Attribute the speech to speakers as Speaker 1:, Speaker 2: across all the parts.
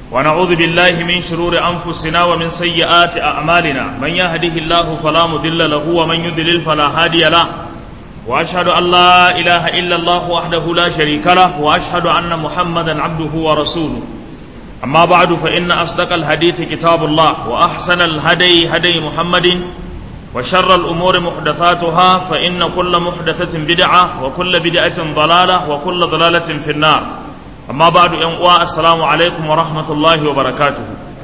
Speaker 1: ونعوذ بالله من شرور أنفسنا ومن سيئات أعمالنا من يهده الله فلا مضل له ومن يضلل فلا هادي له وأشهد أن لا إله إلا الله وحده لا شريك له وأشهد أن محمدا عبده ورسوله أما بعد فإن أصدق الحديث كتاب الله وأحسن الهدي هدي محمد وشر الأمور محدثاتها فإن كل محدثة بدعة وكل بدعة ضلالة وكل ضلالة في النار أما بعد ينقوى السلام عليكم ورحمة الله وبركاته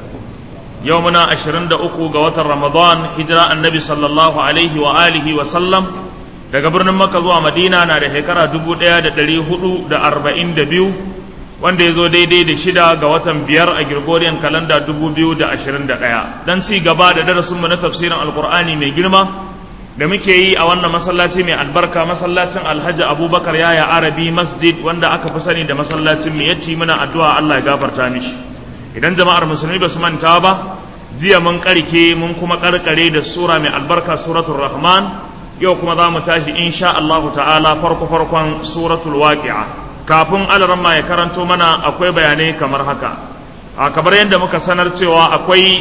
Speaker 1: يومنا أشرند أكو قوة رمضان هجرة النبي صلى الله عليه وآله وسلم daga birnin Makka zuwa Madina na da shekara dubu ɗaya da ɗari hudu da arba'in da biyu wanda ya zo daidai da shida ga watan biyar a Gregorian kalanda dubu biyu da ashirin da ɗaya don ci gaba da darasinmu na tafsirin alkur'ani mai girma da muke yi a wannan masallaci mai albarka masallacin alhaji abubakar yaya arabi masjid wanda aka fi sani da masallacin mai yacci muna addu'a allah ya gafarta mishi idan jama'ar musulmi ba su manta ba jiya mun karke mun kuma karkare da sura mai albarka suratul rahman yau kuma za mu tashi insha allahu ta'ala farko farkon suratul waqi'a kafin alaramma ya karanto mana akwai bayanai kamar haka a kamar yadda muka sanar cewa akwai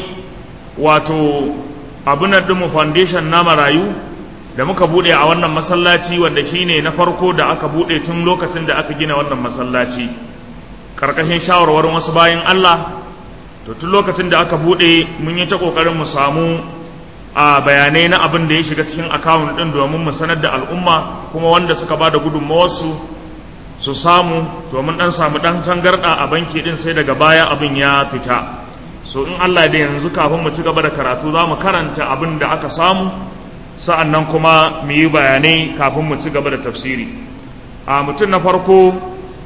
Speaker 1: wato abunan ɗinmu foundation na marayu da muka buɗe a wannan masallaci wanda shine na farko da aka buɗe tun lokacin da aka gina wannan masallaci ƙarƙashin shawarwarin wasu bayan Allah to tun lokacin da aka buɗe mun yi ta ƙoƙarin mu samu a bayanai na abin da ya shiga cikin akawun ɗin domin mu sanar da al'umma kuma wanda suka ba da gudunmawarsu su samu to mun dan samu dan tangarda a banki din sai daga baya abin ya fita so in Allah da yanzu kafin mu ci gaba da karatu za mu karanta abin da aka samu sa'annan kuma mu yi bayanai kafin mu ci gaba da tafsiri a mutum na farko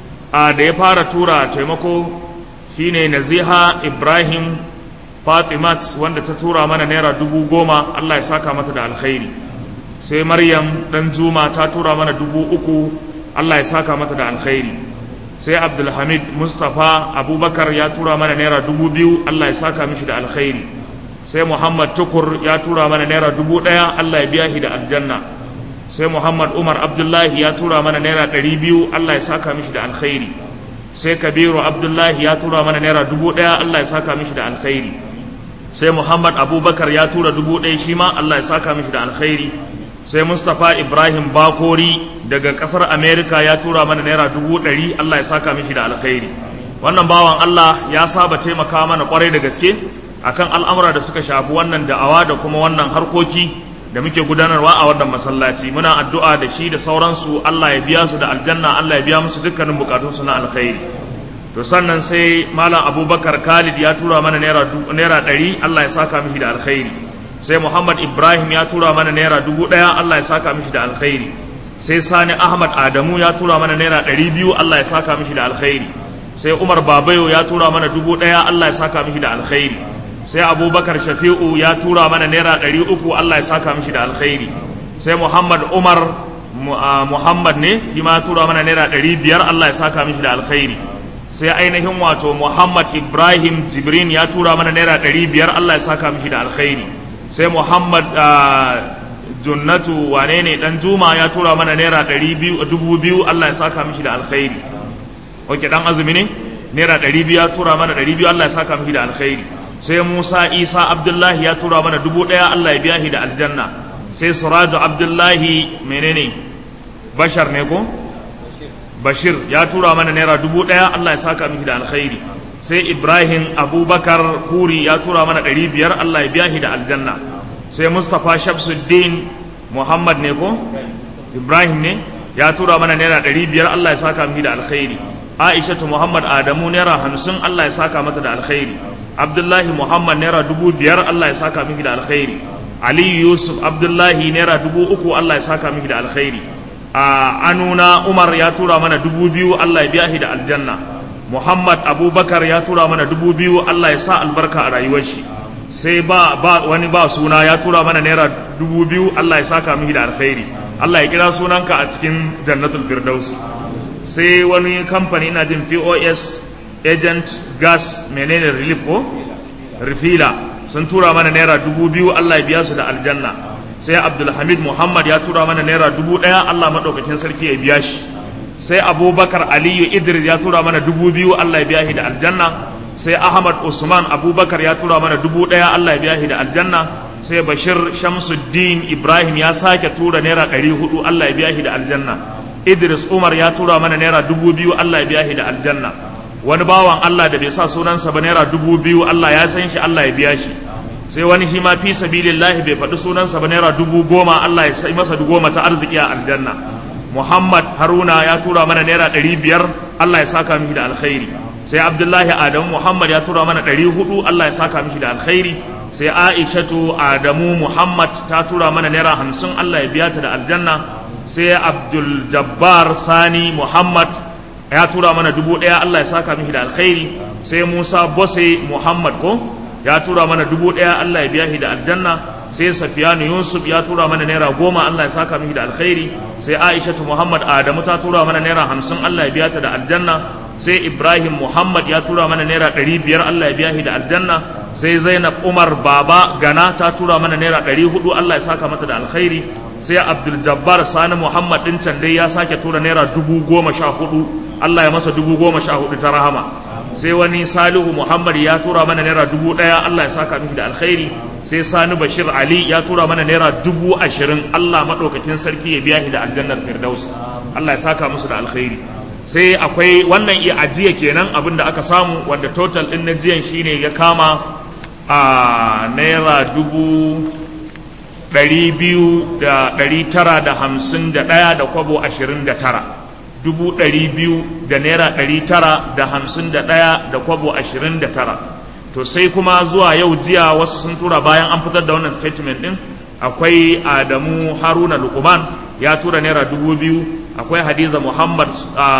Speaker 1: a da ya fara tura taimako shine Naziha Ibrahim Fatimat wanda ta tura mana naira dubu goma Allah ya saka mata da alkhairi sai Maryam dan Juma ta tura mana dubu uku Allah ya saka mata da alkhairi sai Abdulhamid Mustapha Abubakar ya tura mana naira dubu biyu Allah ya saka mishi da alkhairi sai Muhammad Tukur ya tura mana naira dubu ɗaya Allah ya biya shi da aljanna sai Muhammad Umar Abdullahi ya tura mana naira ɗari biyu Allah ya saka mishi da alkhairi sai Kabiru Abdullahi ya tura mana naira dubu ɗaya Allah ya saka mishi da alkhairi sai Muhammad Abubakar ya tura dubu ɗaya shi ma Allah ya saka mishi da alkhairi sai mustapha ibrahim bakori daga kasar america ya tura mana naira dubu ɗari allah ya saka mishi da alkhairi wannan bawan allah ya saba taimaka mana kwarai da gaske akan al'amura da suka shafi wannan da'awa da kuma wannan harkoki da muke gudanarwa a wannan masallaci muna addu'a da shi da sauransu allah ya biya su da aljanna allah ya biya musu dukkanin bukatunsu na alkhairi to sannan sai malam abubakar khalid ya tura mana naira ɗari allah ya saka mishi da alkhairi sai Muhammad Ibrahim ya tura mana naira dubu ɗaya Allah ya saka mishi da alkhairi sai Sani Ahmad Adamu ya tura mana naira ɗari biyu Allah ya saka mishi da alkhairi sai Umar Babayo ya tura mana dubu ɗaya Allah ya saka mishi da alkhairi sai Abubakar Shafi'u ya tura mana naira ɗari uku Allah ya saka mishi da alkhairi sai Muhammad Umar Muhammad ne shi ma tura mana naira ɗari biyar Allah ya saka mishi da alkhairi sai ainihin wato Muhammad Ibrahim Jibrin ya tura mana naira ɗari biyar Allah ya saka mishi da alkhairi sai muhammad junnatu wane ne dan juma ya tura mana naira dubu biyu allah ya saka mishi da alkhairi ok dan azumi ne naira ɗari biyu ya tura mana ɗari biyu allah ya saka mishi da alkhairi sai musa isa abdullahi ya tura mana dubu ɗaya allah ya biya shi da aljanna sai suraju abdullahi menene bashar ne ko bashir ya tura mana naira dubu ɗaya allah ya saka mishi da alkhairi sai ibrahim abubakar kuri ya tura mana ɗari biyar allah ya biya shi da aljanna sai mustapha shamsuddin muhammad ne ko ibrahim ne ya tura mana naira ɗari biyar allah ya saka mishi da alkhairi aishatu muhammad adamu naira hamsin allah ya saka mata da alkhairi abdullahi muhammad naira dubu biyar allah ya saka mishi da alkhairi aliyu yusuf abdullahi naira dubu uku allah ya saka mishi da alkhairi a anuna umar ya tura mana dubu biyu allah ya biya shi da aljanna Muhammad Abubakar ya tura mana dubu biyu Allah ya sa albarka a rayuwar shi sai ba, ba wani ba suna ya tura mana naira dubu biyu Allah ya saka mihi da alkhairi Allah ya kira sunanka a cikin jannatul firdaus sai wani kamfani ina jin POS agent gas menene relief ko refila sun tura mana naira dubu biyu Allah ya biya su da aljanna sai Abdulhamid Muhammad ya tura mana naira dubu ɗaya Allah maɗaukakin sarki ya biya shi sai abubakar aliyu idris ya tura mana dubu biyu allah ya biya shi da aljanna sai ahmad usman abubakar ya tura mana dubu ɗaya allah ya biya shi da aljanna sai bashir shamsuddin ibrahim ya sake tura naira ɗari hudu allah ya biya shi da aljanna idris umar ya tura mana naira dubu biyu allah ya biya shi da aljanna wani bawan allah da bai sa sunansa ba naira dubu biyu allah ya san shi allah ya biya shi sai wani shi ma fi sabilillahi bai faɗi sunansa ba naira dubu goma allah ya sai masa goma ta arziki a aljanna muhammad haruna ya tura mana naira ɗari biyar allah ya saka mishi da alkhairi sai abdullahi adamu muhammad ya tura mana ɗari hudu allah ya saka mishi da alkhairi sai aishatu adamu muhammad ta tura mana naira hamsin allah ya biya ta da aljanna sai abdul jabbar sani muhammad ya tura mana dubu ɗaya allah ya saka mishi da alkhairi sai musa bose muhammad ko ya tura mana dubu ɗaya allah ya biya shi da aljanna sai safiyanu yusuf ya tura mana naira goma allah ya saka mishi da alkhairi sai aishatu muhammad adamu ta tura mana naira hamsin allah ya biya ta da aljanna sai ibrahim muhammad ya tura mana naira ɗari biyar allah ya biya shi da aljanna sai zainab umar baba gana ta tura mana naira ɗari hudu allah ya saka mata da alkhairi sai abdul jabbar sani muhammad ɗin can dai ya sake tura naira dubu goma sha hudu allah ya masa dubu goma sha hudu ta rahama sai wani salihu muhammad ya tura mana naira dubu ɗaya allah ya saka mishi da alkhairi sai sani bashir ali ya tura mana naira dubu ashirin allah maɗaukakin sarki ya biya shi da aljannar firdaus allah ya saka musu da alkhairi sai akwai wannan iya ajiya kenan abin da aka samu wanda total ɗin na jiyan shine ya kama a naira dubu ɗari biyu da ɗari tara da hamsin da ɗaya da kwabo ashirin da tara dubu ɗari biyu da naira ɗari tara da hamsin da ɗaya da kwabo ashirin da tara to sai kuma zuwa yau jiya wasu sun tura bayan an fitar da wannan statement ɗin akwai adamu haruna lukuman ya tura naira dubu biyu akwai hadiza muhammad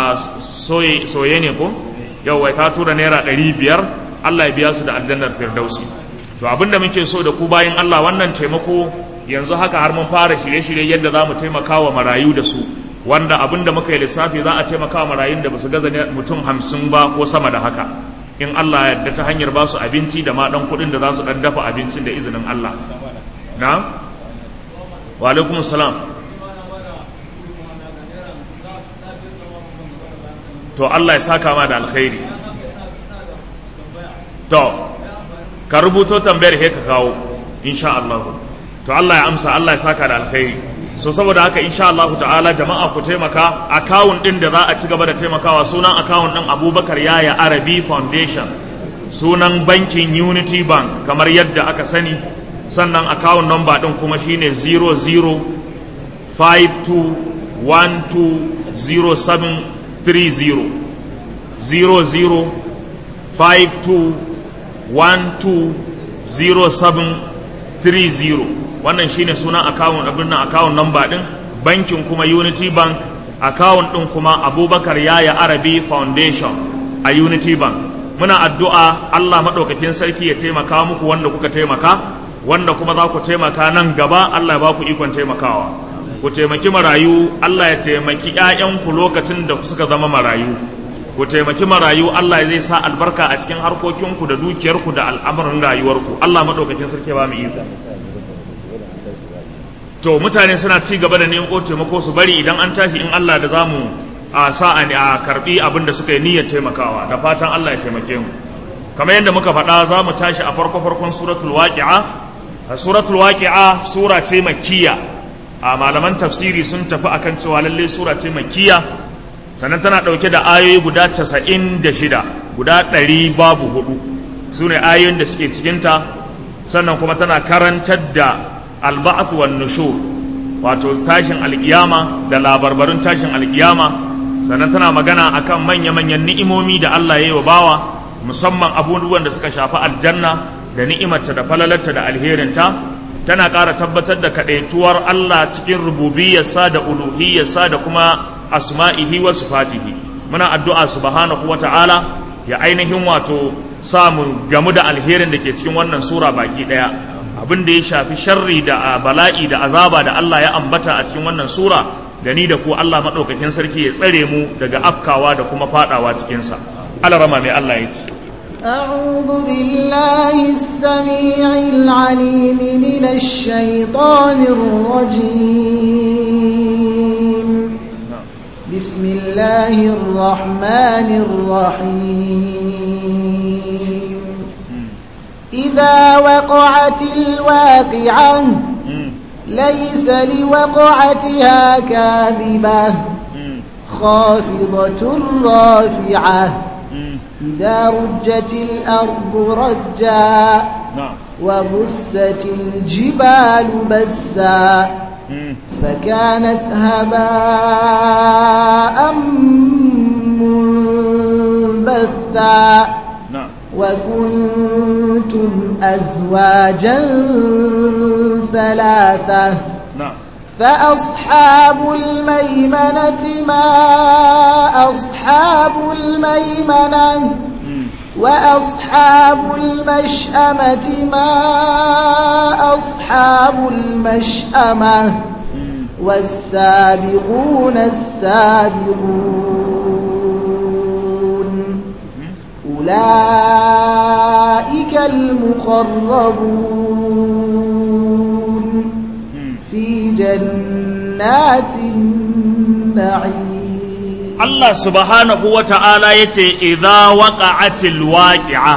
Speaker 1: soye ne ko yau wai ta tura naira ɗari biyar allah ya biya su da aljannar firdausi to abinda muke so da ku bayan allah wannan taimako yanzu haka har mun fara shirye-shirye yadda za mu taimaka wa marayu da su wanda abin da muka yi lissafi za a taimaka wa marayun da ba su gaza mutum hamsin ba ko sama da haka in Allah yadda ta hanyar ba su abinci da ma ɗan kuɗin da za su ɗan dafa abincin da izinin Allah na? wa alaikum salam to Allah ya saka ma da alkhairi to ka rubuto tambayar he ka kawo insha Allah to Allah ya amsa Allah ya saka da alkhairi so saboda haka insha Allah ta'ala jama'a ku taimaka akawun din da za a ci gaba da taimakawa sunan akawun din Abubakar Yaya Arabi Foundation sunan bankin Unity Bank kamar yadda aka sani sannan akawun number din kuma shine 0052120730 0052120730 wannan shine sunan akawun abin nan akawun number din bankin kuma unity bank akawun din kuma abubakar yaya arabi foundation a unity bank muna addu'a allah maɗaukakin sarki ya taimaka muku wanda kuka taimaka wanda kuma za ku taimaka nan gaba allah ya ba ku ikon taimakawa ku taimaki marayu allah ya taimaki 'ya'yanku lokacin da suka zama marayu ku taimaki marayu allah zai sa albarka a cikin harkokinku da dukiyarku da al'amuran rayuwarku allah maɗaukakin sarki ba mu iko to mutane suna ci gaba da neman taimako su bari idan an tashi in Allah da zamu a sa'a ne a karbi abin da suka yi niyyar taimakawa da fatan Allah ya taimake mu kamar yadda muka faɗa za mu tashi a farko farkon suratul waqi'a suratul waqi'a sura ce makkiya a malaman tafsiri sun tafi akan cewa lalle sura ce makkiya sannan tana ɗauke da ayoyi guda casa'in da shida guda ɗari babu hudu su ne ayoyin da suke cikinta sannan kuma tana karantar da alba'ath wan nushur wato tashin alkiyama da labarbarun tashin alkiyama sannan tana magana akan manya-manyan ni'imomi da Allah ya yi wa bawa musamman abubuwan da suka shafi aljanna da ni'imarta da falalarta da alherinta tana ƙara tabbatar da kaɗaituwar Allah cikin rububiyarsa da uluhiyarsa da kuma asma'ihi wa sifatihi muna addu'a subhanahu wa ta'ala ya ainihin wato samu gamu da alherin da ke cikin wannan sura baki ɗaya abin da ya shafi sharri da bala'i da azaba da Allah ya ambata a cikin wannan sura da ni da ku Allah maɗaukakin sarki ya tsare mu daga afkawa da kuma fadawa cikinsa alarama mai Allah ya ce
Speaker 2: أعوذ بالله السميع العليم من الشيطان الرجيم بسم الله الرحمن الرحيم إذا وقعت الواقعة ليس لوقعتها كاذبة خافضة رافعة إذا رجت الأرض رجا
Speaker 1: na'am
Speaker 2: وبست الجبال بسا فكانت هباء منبثا
Speaker 1: na'am
Speaker 2: وكنتم أزواجا ثلاثة
Speaker 1: na'am
Speaker 2: فأصحاب الميمنة ما أصحاب الميمنة وأصحاب المشأمة ما أصحاب المشأمة والسابقون السابقون أولئك المقربون في جنات النعيم
Speaker 1: Allah subhanahu wa ta'ala ya ce, "Idha waƙa'atil waƙi'a,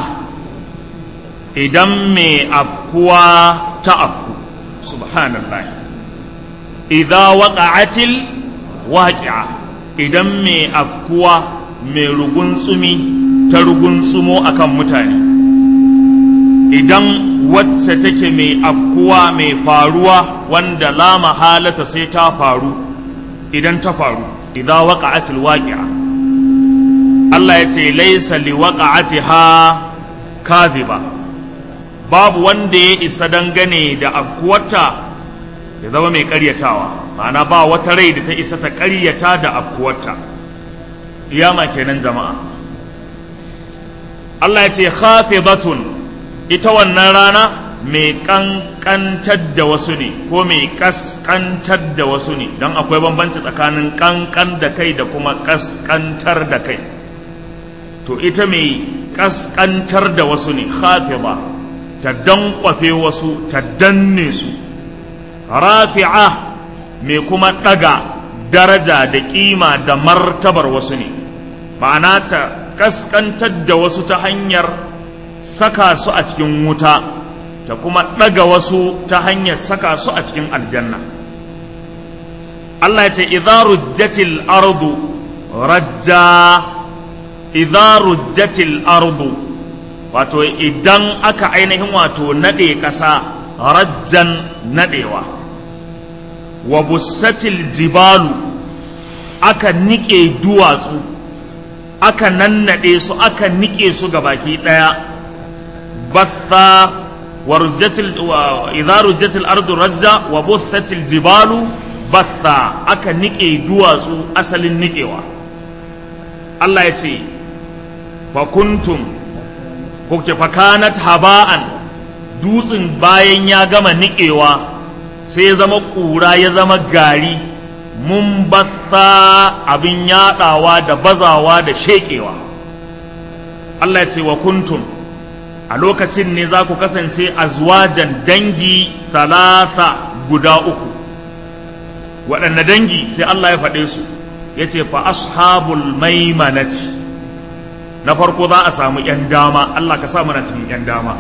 Speaker 1: idan mai afkuwa ta afku, subhanallah. Idha waƙa'atil waƙi'a, idan mai afkuwa mai rugunsumi ta rugunsumo akan mutane. Idan wacce take mai afkuwa mai faruwa wanda la mahalata sai ta faru, idan ta faru. idza waqa'atil waqi'a Allah ya ce laysa liwaqa'atiha kadhiba babu wanda ya isa dangane da afkuwarta ya zama mai ƙaryatawa ma'ana ba wata rai da ta isa ta ƙaryata da afkuwarta iyama kenan jama'a Allah ya ce khafidatun ita wannan rana mai kankantar da wasu ne ko mai kaskantar da wasu ne don akwai bambanci tsakanin kankan da kai da kuma kaskantar da kai to ita mai kaskantar da wasu ne khafida ta dankwafe wasu ta danne su rafi'a mai kuma ɗaga daraja da ƙima da martabar wasu ne ma'ana ta kaskantar da wasu ta hanyar saka su a cikin wuta ta kuma ɗaga wasu ta hanyar saka su a cikin aljanna Allah ya ce idza rujjatil ardu rajja idza rujjatil ardu wato idan aka ainihin wato nade ƙasa rajjan nadewa wa bussatil jibalu aka nike duwatsu aka nannade su aka nike su ga baki ɗaya batha ورجت ال... و... إذا رجت الأرض رجا وبثت الجبال بثا أكا نكي دواسو أصل النكيوا الله يتي فكنتم كوكي فكانت هباء dutsen bayan ya gama niƙewa sai ya zama ƙura ya zama gari mun batha abin yaɗawa da bazawa da sheƙewa Allah ya ce wa kuntum a lokacin ne za ku kasance azwajan dangi salasa guda uku waɗanne dangi sai Allah ya faɗe su ya ce fa ashabul maimanati na farko za a samu ‘yan dama Allah ka sa mana cikin ‘yan dama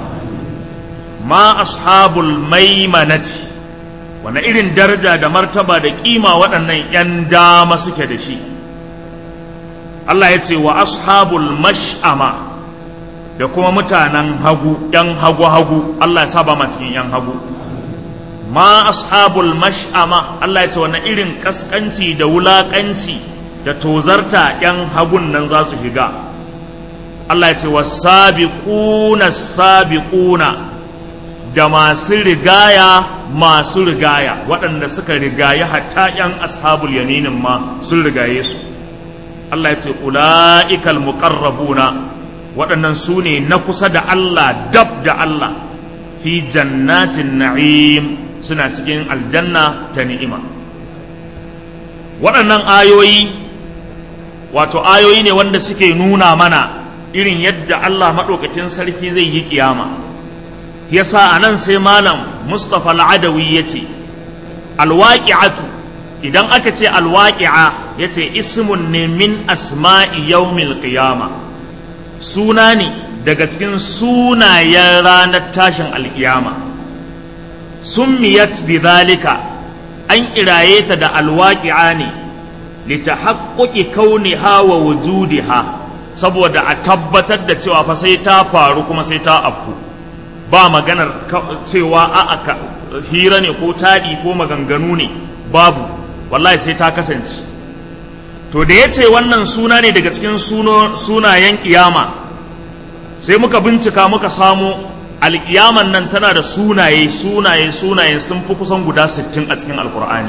Speaker 1: ma ashabul maimanati wane irin daraja da martaba da kima waɗannan ‘yan dama suke da shi Allah ya ce wa ashabul mash'ama da kuma mutanen hagu ‘yan hagu-hagu Allah ya saba ma cikin ‘yan hagu ma ashabul mash'ama Allah ya ce wani irin kaskanci da wulakanci da tozarta ‘yan hagun nan za su higa Allah ya ce wa sabiquna sabiquna da masu rigaya masu rigaya waɗanda suka rigaye hatta ‘yan ashabul yaminin ma sun rigaye su Allah ya ce ula'ikal muqarrabuna waɗannan su ne na kusa da Allah dab da Allah fi jannatin na'im suna cikin aljanna ta ni'ima waɗannan ayoyi wato ayoyi ne wanda suke nuna mana irin yadda Allah maɗaukakin sarki zai yi ƙiyama yasa a nan sai malam mustapha al'adawi ya ce alwaƙi'atu idan aka ce alwaƙi'a ya ce ismun ne min asma'i yaumil qiyama suna ne daga cikin sunayen ranar tashin alkiyama summiyat bidhalika an kiraye ta da alwaqi'a ne litahaqquqi kauniha wa wujudiha saboda a tabbatar da cewa fa sai ta faru kuma sai ta afku ba maganar cewa a aka hira ne ko taɗi ko maganganu ne babu wallahi sai ta kasance to da ya ce wannan suna ne daga cikin sunayen kiyama sai muka bincika muka samu alkiyaman nan tana da sunaye sunaye sunaye sun fi kusan guda 60 a cikin alkur'ani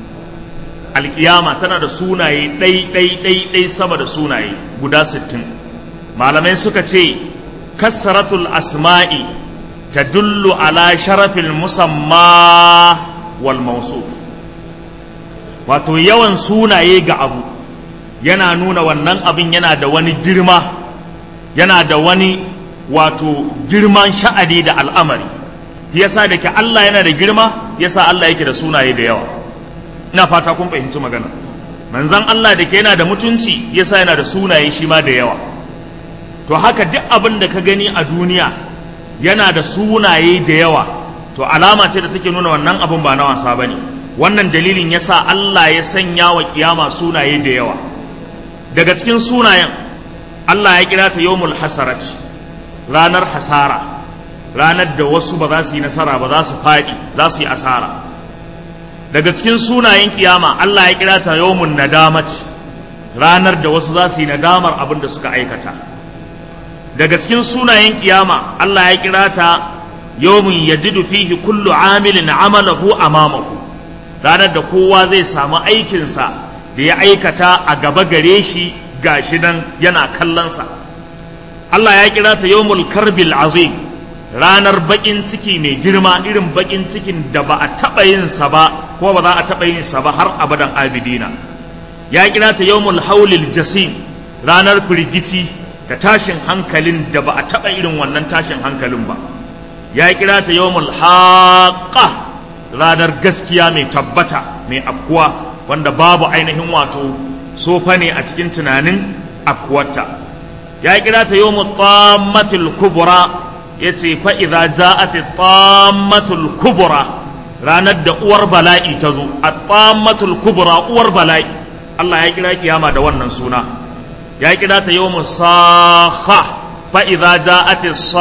Speaker 1: alkiyama tana da sunaye ɗai ɗai ɗai ɗai sama da sunaye guda 60 malamai suka ce kasratul asma'i tadullu ala sharafil musamma wal mausuf wato yawan sunaye ga abu yana nuna wannan abin yana da wani girma yana da wani wato girman sha'ani da al'amari yasa da ke Allah yana da girma yasa Allah yake da sunaye da yawa ina fata kun fahimci magana manzon Allah da ke yana da mutunci yasa yana da sunaye shi ma da yawa to haka duk abin da ka gani a duniya yana da sunaye da yawa to alama ce da take nuna wannan abin ba na wasa bane wannan dalilin yasa Allah ya sanya wa kiyama sunaye da yawa daga cikin sunayen Allah ya kira ta yawmul hasarat ranar hasara ranar da wasu ba za su yi nasara ba za su faɗi za su yi asara daga cikin sunayen kiyama Allah ya kira ta yawmun nadamat ranar da wasu za su yi nadamar abin da suka aikata daga cikin sunayen kiyama Allah ya kira ta yawmun yajidu fihi kullu amilin amalahu amamahu ranar da kowa zai samu aikinsa da ya aikata a gaba gare shi gashi nan yana kallonsa Allah ya kira ta yawmul karbil azim ranar bakin ciki mai girma irin bakin cikin da ba a taɓa yin sa ba ko ba za a taɓa yin sa ba har abadan abidina ya kira ta yawmul haulil jasim ranar firgici da tashin hankalin da ba a taɓa irin wannan tashin hankalin ba ya kira ta yawmul haqqa ranar gaskiya mai tabbata mai afkuwa wanda babu ainihin wato sofa ne a cikin tunanin afkuwarta ya kira ta yawmul tammatul kubra yace fa idza ja'at tammatul kubra ranar da uwar bala'i ta zo at-tammatul kubra uwar bala'i Allah ya kira kiyama da wannan suna ya kira ta yawmus sakha fa idza ja'at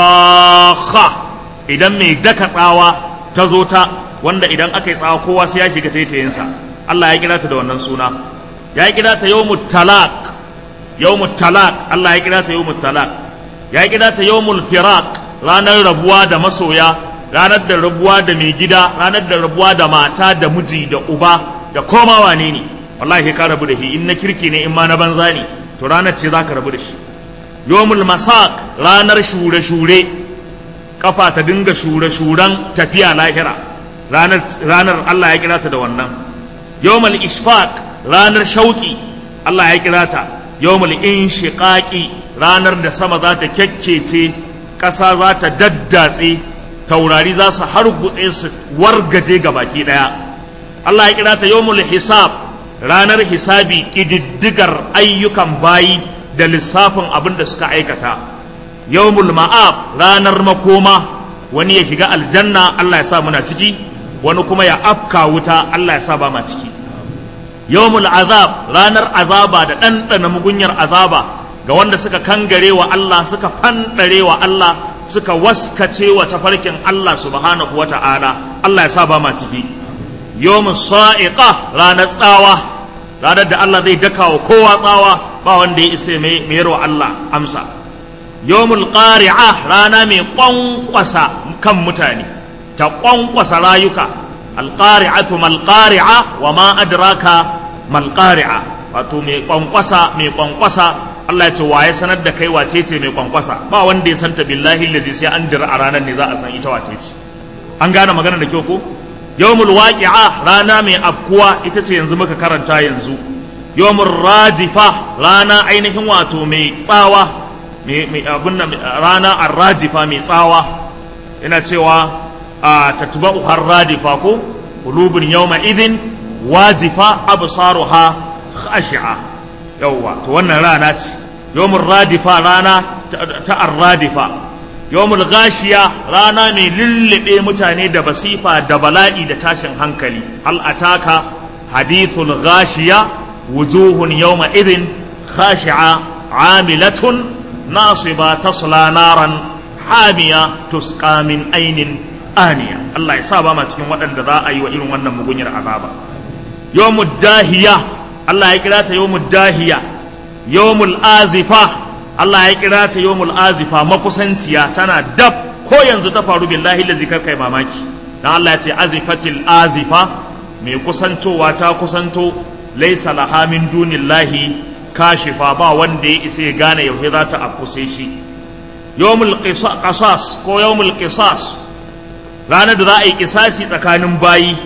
Speaker 1: sakha idan mai daka tsawa ta zo ta wanda idan aka yi tsawa kowa sai ya shiga taitayinsa Allah ya kira ta da wannan suna ya kira ta yawmut talaq yawmut talaq Allah ya kira ta yawmut talaq ya kira ta yawmul firaq ranar rabuwa da masoya ranar da rabuwa da mai gida ranar da rabuwa da mata da miji da uba da koma wane ne wallahi ka rabu da shi in na kirki ne in ma na banza ne to ranar ce zaka rabu da shi yawmul masaq ranar shure shure kafa ta dinga shure shuren tafiya lahira ranar ranar Allah ya kira ta da wannan yawmul ishfaq ranar shauki Allah ya kira ta yawmul inshiqaqi ranar da sama za ta kyakkece ƙasa za ta daddatse taurari za su hargutse su wargaje ga baki ɗaya Allah ya kira ta yawmul hisab ranar hisabi ƙididdigar ayyukan bayi da lissafin abin da suka aikata yawmul ma'ab ranar makoma wani ya shiga aljanna Allah ya sa muna ciki wani kuma ya afka wuta Allah ya sa ba ma ciki yawmul azab ranar azaba da ɗanɗana mugunyar azaba ga wanda suka kangare wa Allah suka fanɗare wa Allah suka waskace wa tafarkin Allah subhanahu wa ta'ala Allah ya sa ba ma ciki yawmun sa'iqa ranar tsawa ranar da Allah zai daka wa kowa tsawa ba wanda ya isa mai wa Allah amsa yawmul qari'a rana mai kwankwasa kan mutane ta kwankwasa rayuka alqari'atu mal qari'a wa ma adraka mal qari'a wato mai kwankwasa mai kwankwasa Allah ya ce waye sanar da kai wace ce mai kwankwasa ba wanda ya santa billahi lazi sai an dira a ranar ne za a san ita wace ce an gane magana da kyau ko yawmul waqi'a rana mai afkuwa ita ce yanzu muka karanta yanzu yawmul rajifa rana ainihin wato mai tsawa mai abun nan rana arrajifa mai tsawa ina cewa a tatba'u har radifa ko qulubun yawma idhin wajifa absaruha khashi'a yawwa to wannan rana ce yawmul radifa rana ta arradifa yawmul gashiya rana mai lullube mutane da basifa da bala'i da tashin hankali hal ataka hadithul gashiya wujuhun yawma idin khashi'a amilatun nasiba tasla naran hamiya tusqa min ainin aniya Allah ya sa ba ma cikin waɗanda za a yi wa irin wannan mugunyar azaba yawmud dahiya Allah ya kira ta yawmud dahiya yawmul azifa Allah ya kira ta yawmul azifa makusanciya tana dab ko yanzu ta faru billahi da zikar kai mamaki dan Allah ya ce azifatil azifa mai kusantowa ta kusanto laisa laha min dunillahi kashifa ba wanda ya isa ya gane yaushe za ta afkuse shi yawmul qisas ko yawmul qisas ranar da za a yi kisasi tsakanin bayi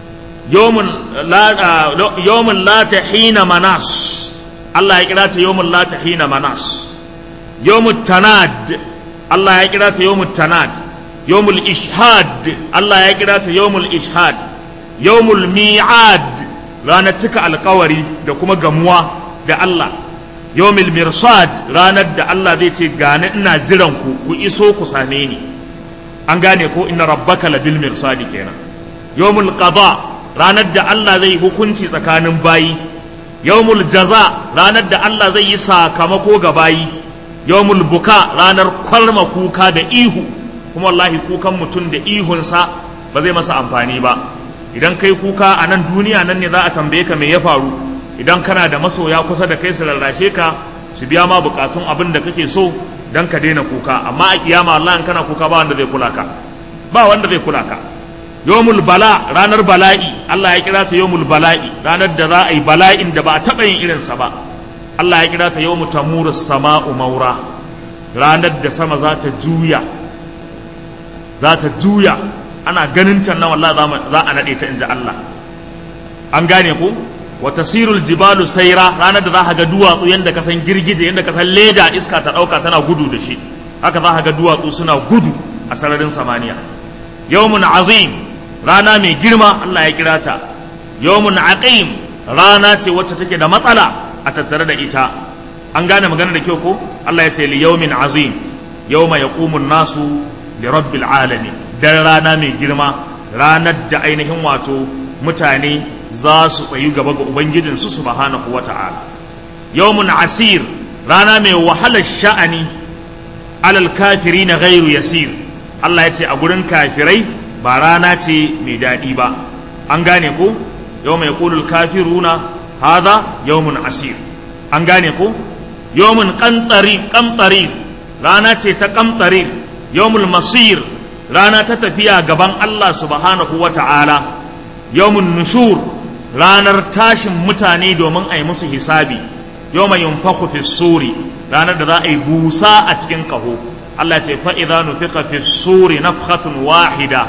Speaker 1: yawmul la tahina manas Allah ya kira ta yawmul la tahina manas yawmul tanad Allah ya kira ta yawmul tanad yawmul ishhad Allah ya kira ta yawmul ishhad yawmul mi'ad ranar cika alkawari da kuma gamuwa da Allah yawmul mirsad ranar da Allah zai ce gane ina jiran ku ku iso ku same ni an gane ko inna rabbaka labil mirsadi kenan yawmul qada ranar da Allah zai hukunci tsakanin bayi yawmul jaza ranar da Allah zai yi sakamako ga bayi yawmul buka ranar kwalma kuka da ihu kuma wallahi kukan mutum da ihunsa ba zai masa amfani ba idan kai kuka a nan duniya nan ne za a tambaye ka me ya faru idan kana da masoya kusa da kai su rarrashe ka su biya ma bukatun abin da kake so dan ka daina kuka amma a kiyama Allah in kana kuka ba wanda zai kula ka ba wanda zai kula ka yawmul bala ranar bala'i Allah ya kira ta yawmul bala'i ranar da za a yi bala'in da ba a taɓa yin irinsa ba Allah ya kira ta yawmu tamuru sama'u maura ranar da sama za ta juya za ta juya ana ganin can nan wallahi za a naɗe ta inji Allah an gane ku wa tasirul jibalu saira ranar da za ka ga duwatsu yadda ka san girgije yadda ka san leda iska ta ɗauka tana gudu da shi haka za ka ga duwatsu suna gudu a sararin samaniya yawmun azim rana mai girma Allah ya kira ta yawmun aqim rana ce wacce take da matsala a tattare da ita an gane magana da kyau ko Allah ya ce li yawmin azim yawma yaqumun nasu li rabbil alamin dan rana mai girma ranar da ainihin wato mutane za su tsayu gaba ga ubangijinsu subhanahu wata'ala yawmun asir rana mai wahalar sha'ani alal kafiri na gairu yasir Allah ya ce a gurin kafirai ba rana ce mai daɗi ba an gane ko yau mai kulul kafiruna haza yawmun asir an gane ko yawmun kantari kamtari rana ce ta kamtari yawmul masir rana ta tafiya gaban Allah subhanahu wa ta'ala yawmun nushur ranar tashin mutane domin a yi musu hisabi yawma yunfakhu fi suri ranar da za a yi busa a cikin kaho Allah ce fa idza nufiqa fi suri nafkhatun wahida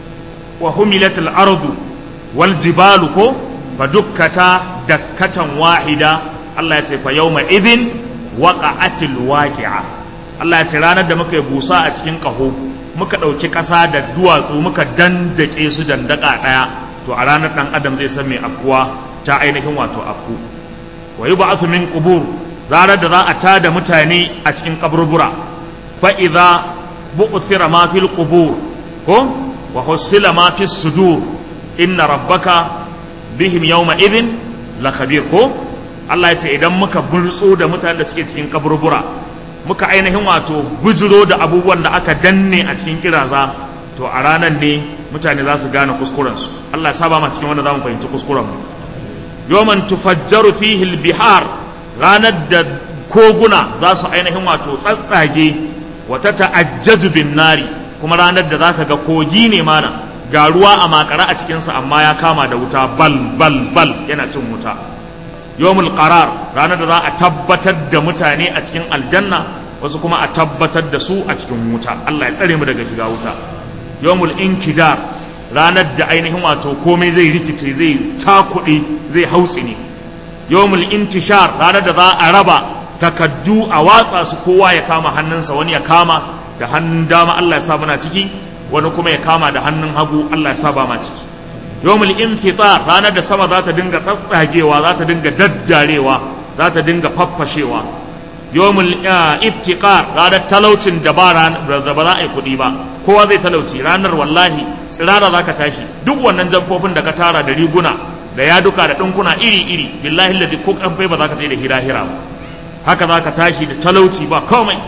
Speaker 1: wa humilat al-ardu wal jibalu ko fa dukkata dakkatan wahida Allah ya ce fa yawma idhin waqa'atil waqi'a Allah ya ce ranar da muka yi busa a cikin kaho muka ɗauki ƙasa da duwatsu muka dandake su dandaka ɗaya to a ranar ɗan adam zai san mai afkuwa ta ainihin wato afku wa yi ba'athu min qubur ranar da za a tada mutane a cikin kaburbura fa idza bu'thira ma fil qubur ko wa husila ma fis sudur inna rabbaka bihim yawma idhin la khabir ko Allah ya ce idan muka burtso da mutanen da suke cikin kaburbura muka ainihin wato bujiro da abubuwan da aka danne a cikin kiraza to a ranar ne mutane za su gane kuskurensu Allah ya saba ma cikin wanda za mu fahimci kuskurenmu yawman tufajjaru fihi bihar ranar da koguna za su ainihin wato tsatsage wata ta'ajjaju bin nari kuma ranar da zaka ga kogi ne mana ga ruwa a makara a cikinsa amma ya kama da wuta bal bal bal yana cin wuta yawmul qarar ranar da za a tabbatar da mutane a cikin aljanna wasu kuma a tabbatar da su a cikin wuta Allah ya tsare mu daga shiga wuta yawmul inkidar ranar da ainihin wato komai zai rikice zai cakuɗe zai hautsi ne yawmul intishar ranar da za a raba takaddu a watsa su kowa ya kama hannunsa wani ya kama da hannun dama Allah ya sa muna ciki wani kuma ya kama da hannun hagu Allah ya sa ba ma ciki yawmul infitar ranar da sama za ta dinga tsatsagewa za ta dinga daddarewa za ta dinga faffashewa yawmul iftiqar ranar talaucin da ba da ba za a yi kuɗi ba kowa zai talauci ranar wallahi tsirara za ka tashi duk wannan jamfofin da ka tara da riguna da yaduka da ɗinkuna iri iri billahi ladi ko kamfai ba za ka tsaye da hira-hira ba haka za ka tashi da talauci ba komai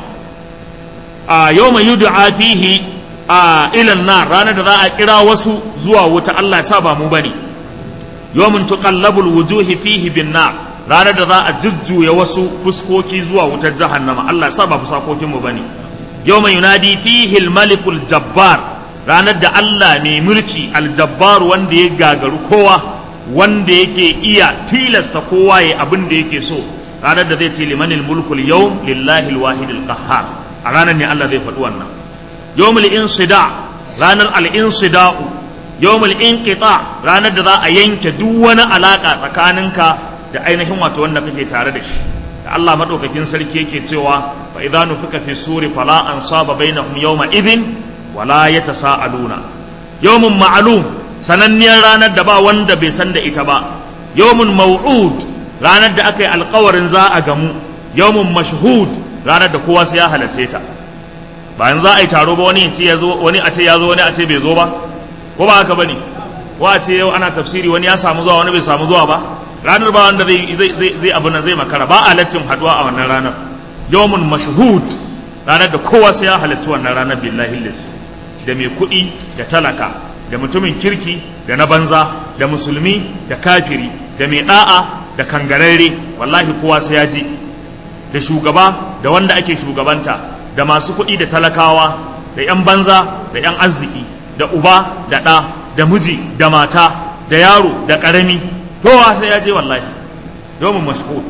Speaker 1: a yau mai yudu a fihi a ilan na ranar da za a kira wasu zuwa wuta Allah ya sa ba mu bane yawmin tuqallabul wujuhi fihi bin nar ranar da za a jujjuya wasu fuskoki zuwa wutar jahannama Allah ya sa ba fusakokin mu bane yawma yunadi fihi al-malikul jabbar ranar da Allah mai mulki al-jabbar wanda ya gagaru kowa wanda yake iya tilasta kowa ya abin da yake so ranar da zai ce limanil mulkul yawm lillahi al-wahidil qahhar a ranar ne Allah zai faɗi wannan yawmul insida ranar al-insida'u yawmul inqita ranar da za a yanke duk wani alaka tsakaninka da ainihin wato wanda kake tare da shi da Allah madaukakin sarki yake cewa fa idza nufika fi suri fala ansaba bainahum yawma idhin wala yatasaaluna yawmun ma'lum sananniyar ranar da ba wanda bai san da ita ba yawmun maw'ud ranar da aka yi alkawarin za a gamu yawmun mashhud ranar da kowa sai ya halarce ta bayan za a yi taro ba wani ce ya zo wani a ce ya zo wani a ce bai zo ba ko ba haka bane ko a ce yau ana tafsiri wani ya samu zuwa wani bai samu zuwa ba ranar ba wanda zai zai zai abu nan zai makara ba a lattin haduwa a wannan ranar yawmun mashhud ranar da kowa sai ya halarci wannan ranar billahi lillahi da mai kuɗi da talaka da mutumin kirki da na banza da musulmi da kafiri da mai da'a da kangararre wallahi kowa sai ya ji da shugaba da wanda ake shugabanta da masu kuɗi da talakawa da 'yan banza da 'yan arziki da uba da ɗa da miji da mata da yaro da ƙarami kowa sai ya je wallahi yawon mashhur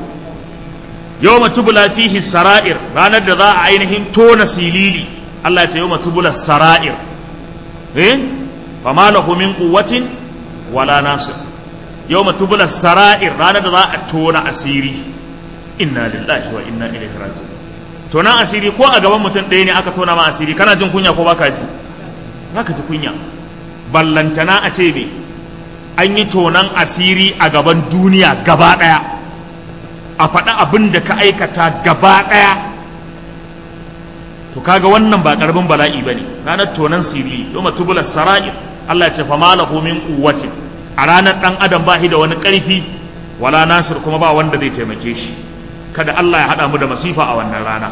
Speaker 1: yawma tubula fihi sara'ir ranar da za a ainihin tona silili Allah ya ce yawma tubula sara'ir eh fama lahu min quwwatin wala nasir yawma tubula sara'ir ranar da za a tona asiri inna lillahi wa inna ilaihi raji'un tonan asiri ko a gaban mutum ɗaya ne aka tona ma asiri kana jin kunya ko baka ji baka ji kunya ballantana a ce me an yi tonan asiri a gaban duniya gaba ɗaya a faɗa abin da ka aikata gaba ɗaya to kaga wannan ba ƙaramin bala'i ba ne ranar tonan siri yau tubular sara'ir Allah ya ce fa malahu min quwwatin a ranar ɗan adam ba shi da wani ƙarfi wala nasir kuma ba wanda zai taimake shi kada Allah ya haɗa mu da masifa a wannan rana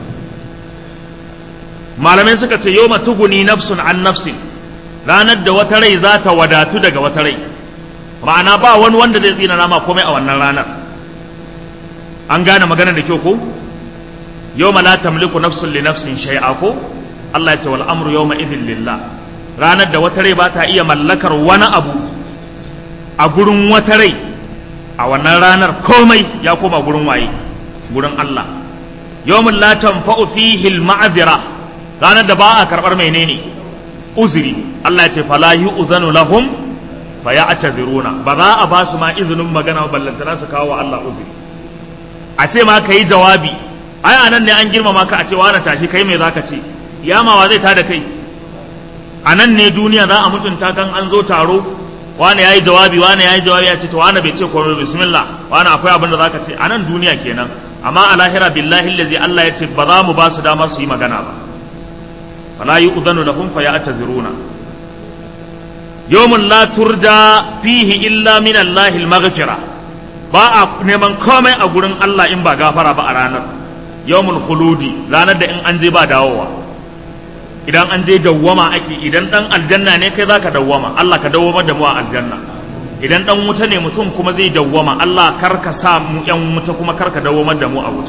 Speaker 1: malamai suka ce yau tuguni nafsun an nafsin ranar da wata rai za ta wadatu daga wata rai ma'ana ba wani wanda zai tsina nama komai a wannan ranar an gane magana da kyau ko yau la tamliku nafsun li nafsin shay'a ko Allah ya ce wal amru yawma idhin lillah ranar da wata rai ba ta iya mallakar wani abu a gurin wata rai a wannan ranar komai ya koma gurin waye gurin Allah yawmin la tanfa'u fihi al-ma'dhira ranar da ba a karbar menene uzuri Allah ya ce fala yu'zanu lahum faya'taziruna ba za a ba su ma izinin magana ballantana su kawo wa Allah uzuri a ce ma kai jawabi ai anan ne an girmama ka a ce wani tashi kai me zaka ce yamawa zai tada kai anan ne duniya za a mutunta kan an zo taro wani yayi jawabi wani yayi jawabi ya ce to wani bai ce komai bismillah wani akwai abin da zaka ce anan duniya kenan amma a lahira billahi allazi Allah ya ce ba za mu ba su damar su yi magana ba fala yu'dhanu lahum fayataziruna yawmun la turja fihi illa min Allahi al-maghfira ba a neman komai a gurin Allah in ba gafara ba a ranar yawmul khuludi ranar da in an je ba dawowa idan an je dawwama ake idan dan aljanna ne kai zaka dawwama Allah ka dawwama da mu a aljanna idan dan wuta ne mutum kuma zai dawwama Allah kar ka sa mu yan wuta kuma kar ka dawwama da mu a wuta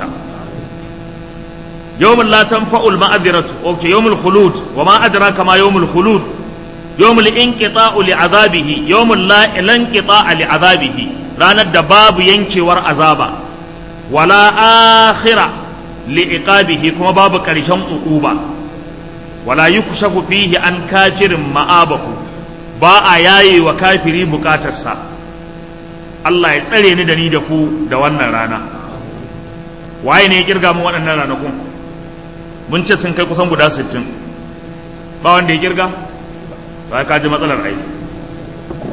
Speaker 1: yawmul la tanfa'ul ma'adhiratu okay yawmul khulud wa ma adraka ma yawmul khulud yawmul inqita'u li'adabihi yawmul la inqita'a li'adabihi ranar da babu yankewar azaba wala akhira li'iqabihi kuma babu karshen uquba wala yukshafu fihi an kafirin ma'abahu ba a yaye wa kafiri bukatarsa Allah ya tsare ni da ni da ku da wannan rana waye ne ya kirga mu waɗannan ranakun mun ce sun kai kusan guda 60 ba wanda ya kirga ba ka ji matsalar ai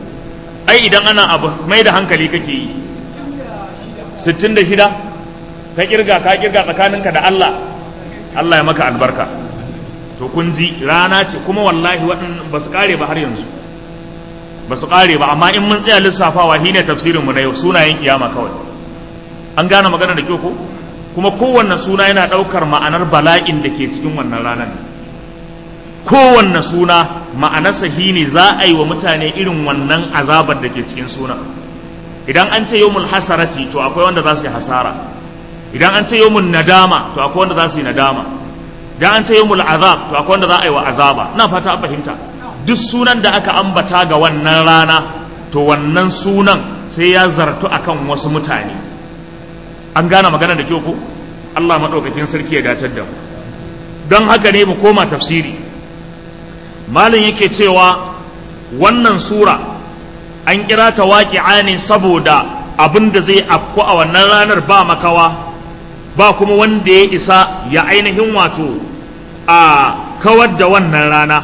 Speaker 1: ai idan ana abu mai da hankali kake yi 66 ka kirga ka kirga tsakaninka da Allah Allah ya maka albarka to kun ji rana ce kuma wallahi waɗannan ba su ƙare ba har yanzu ba su ƙare ba amma in mun tsaya lissafawa shine tafsirinmu na yau sunayen kiyama kawai an gane magana da kyau ko kuma kowanne suna yana ɗaukar ma'anar bala'in da ke cikin wannan ranar kowanne suna ma'anarsa shine za a yi wa mutane irin wannan azabar da ke cikin suna idan an ce yawmul hasarati to akwai wanda za su yi hasara idan an ce yawmul nadama to akwai wanda za su yi nadama idan an ce yawmul azab to akwai wanda za a yi wa azaba ina fata an fahimta duk sunan da aka ambata ga wannan rana to wannan sunan sai ya zartu akan wasu mutane an gane magana da kyau ko Allah maɗaukakin sarki ya datar da mu don haka ne mu koma tafsiri malin yake cewa wannan sura an kira ta waƙi'a ne saboda abin da zai afku a wannan ranar ba makawa ba kuma wanda ya isa ya ainihin wato a kawar da wannan rana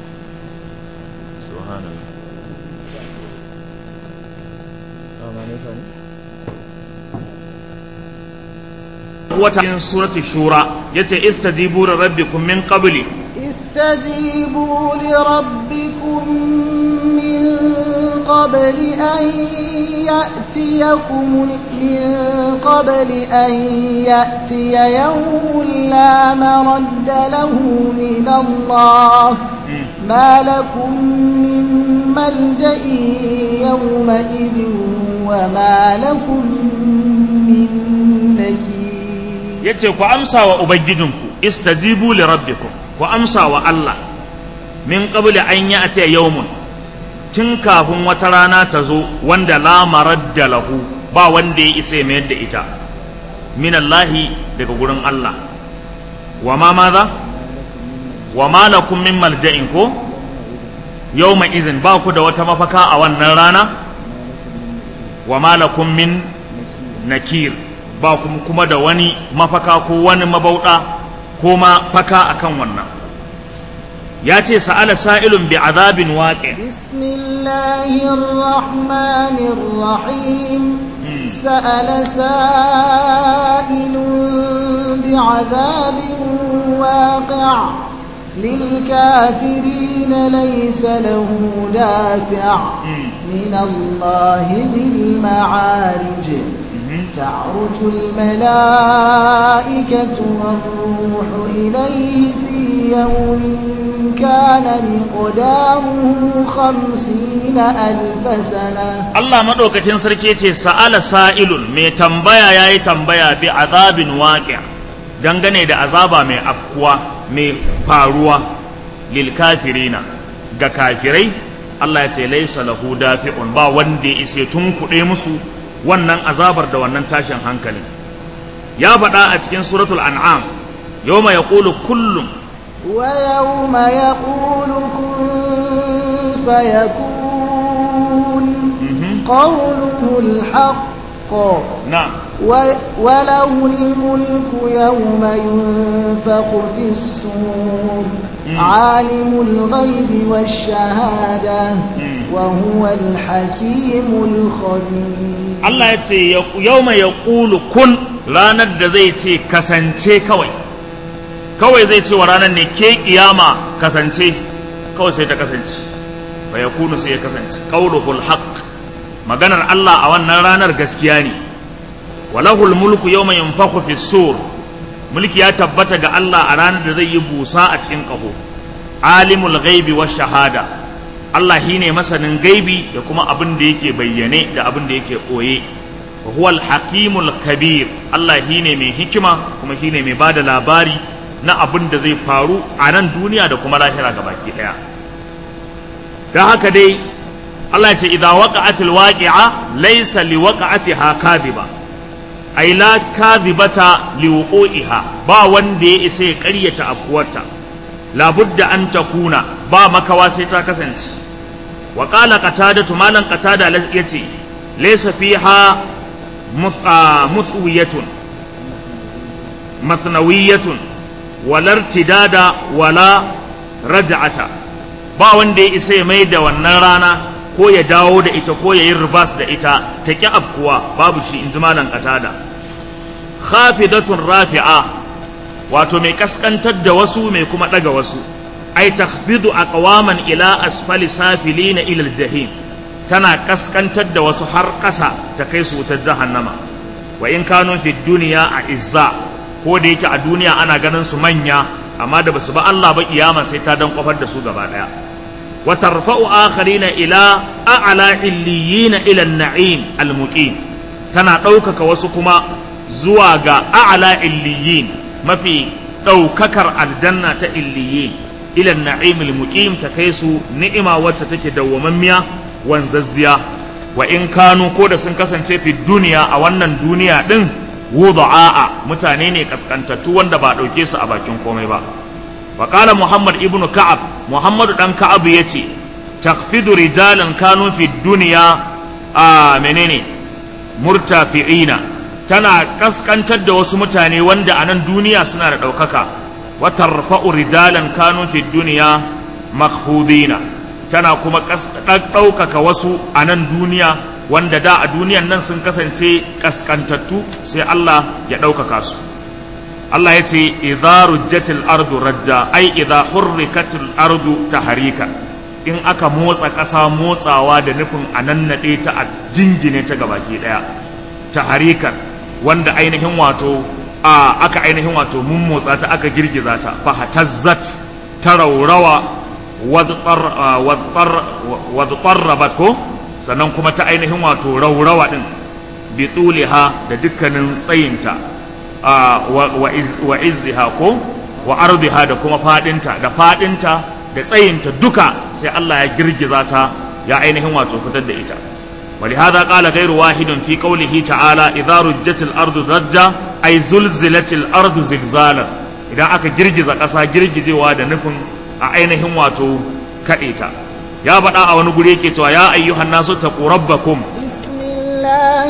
Speaker 1: wata cikin surati shura yace istajibu li rabbikum min qabli
Speaker 2: استجيبوا لربكم من قبل أن يأتيكم من قبل أن يأتي يوم لا مرد له من الله ما لكم من ملجأ يومئذ وما لكم من نكير
Speaker 1: yace ku amsa wa ubangijinku istajibu li rabbikum ku amsa wa Allah min qabli an ya'ti yawmun tun kafin wata rana ta zo wanda la maradda lahu ba wanda ya isa mayar da ita min Allahi daga gurin Allah wa ma maza wa ma lakum min malja'in ko yawma izin ba ku da wata mafaka a wannan rana wa ma lakum min nakir ba kuma da wani mafaka ko wani mabauɗa ko ma faka akan wannan ya ce sa'ala sa'ilun bi azabin waƙe
Speaker 2: bismillahirrahmanirrahim sa'ala sa'ilun bi azabin waƙe للكافرين ليس له دافع من الله ذي المعارج تعرج الملائكة والروح إليه في يوم كان مقداره خمسين ألف سنة
Speaker 1: الله مدوك تنسر كيتي سأل سائل مي تنبيا ياي تنبيا بعذاب واقع dangane da azaba mai afkuwa mai faruwa lil kafirina ga kafirai Allah ya ce laisa lahu dafi'un ba wanda ya isa tun kuɗe musu wannan azabar da wannan tashin hankali ya faɗa a cikin suratul an'am yawma yaqulu kullum
Speaker 2: wa yawma yaqulu kun fayakun qawluhu al-haqq
Speaker 1: na'am
Speaker 2: وله الملك يوم ينفخ في الصور عالم الغيب والشهادة وهو الحكيم الخبير
Speaker 1: Allah ya ce yau mai ya ƙulu kun ranar da zai ce kasance kawai kawai zai ce wa ranar ne ke ƙiyama kasance kawai sai ta kasance fa ya kunu sai ya kasance ƙauluhul haqq maganar Allah a wannan ranar gaskiya ne walahul mulku yau mai yunfakhu fi sur mulki ya tabbata ga Allah a ranar da zai yi busa a cikin ƙaho alimul ghaibi wa shahada Allah shi ne masanin gaibi da kuma abin da yake bayyane da abin da yake ɓoye wa huwal hakimul kabir Allah shi ne mai hikima kuma shi ne mai ba da labari na abin da zai faru a nan duniya da kuma lahira ga baki ɗaya don haka dai Allah ya ce idza waqa'atil waqi'a laysa li waqa'atiha kadhiba ay la kadhibata li wuqu'iha ba wanda ya isa ya ƙaryata afkuwarta labudda an takuna ba makawa sai ta kasance wa qala qatada malan qatada yace laysa fiha muthwiyatun mathnawiyatun wala irtidada wala raj'ata ba wanda ya isa ya mai da wannan rana ko ya dawo da ita ko ya yi ribas da ita ta ki afkuwa babu shi in ji malan qatada khafidatun rafi'a wato mai kaskantar da wasu mai kuma daga wasu ai takhfidu aqwaman ila asfali safilina ila aljahim tana kaskantar da wasu har ƙasa ta kai su wutar jahannama wa in kanu fi duniya a izza ko da yake a duniya ana ganin su manya amma da basu ba Allah ba kiyama sai ta dan kofar da su gaba daya wa tarfa'u akharina ila a'la illiyina ila an-na'im al-muqim tana ɗaukaka wasu kuma zuwa ga a'la illiyin mafi ɗaukakar aljanna ta illiyin ila an-na'im al-muqim ta kai su ni'ima wacce take dawwamammiya wanzazziya wa in kanu ko da sun kasance fi duniya a wannan duniya din wudu'a'a mutane ne kaskantattu wanda ba ɗauke su a bakin komai ba wa qala muhammad ibnu ka'ab muhammad dan ka'ab yace takhfidu rijalan kanu fi duniya a menene murtafi'ina tana kaskantar da wasu mutane wanda a nan duniya suna da ɗaukaka wa tarfa'u rijalan kanu fi duniya makhfudina tana kuma ɗaukaka wasu a nan duniya wanda da a duniyan nan sun kasance kaskantattu sai Allah ya ɗaukaka su Allah ya ce idza rujjatil ardu rajja ai idza hurrikatil ardu taharika in aka motsa ƙasa motsawa da nufin a nannaɗe ta a jingine ta gabaki ɗaya taharika wanda ainihin wato a aka ainihin wato mun motsa ta aka girgiza ta fahatazzat ta raurawa wadqarrabat ko sannan kuma ta ainihin wato raurawa din bi tuliha da dukkanin tsayinta wa izziha ko wa ardiha da kuma fadinta da fadinta da tsayinta duka sai Allah ya girgiza ta ya ainihin wato fitar da ita ولهذا قال غير واحد في قوله تعالى إذا رجت الأرض رجا أي زلزلت الأرض زلزالا إذا أكا جرجز قصا جرجز وادا نكون أعينهم واتو كأيتا يا بدا أو نقول يا أيها الناس اتقوا ربكم
Speaker 2: بسم الله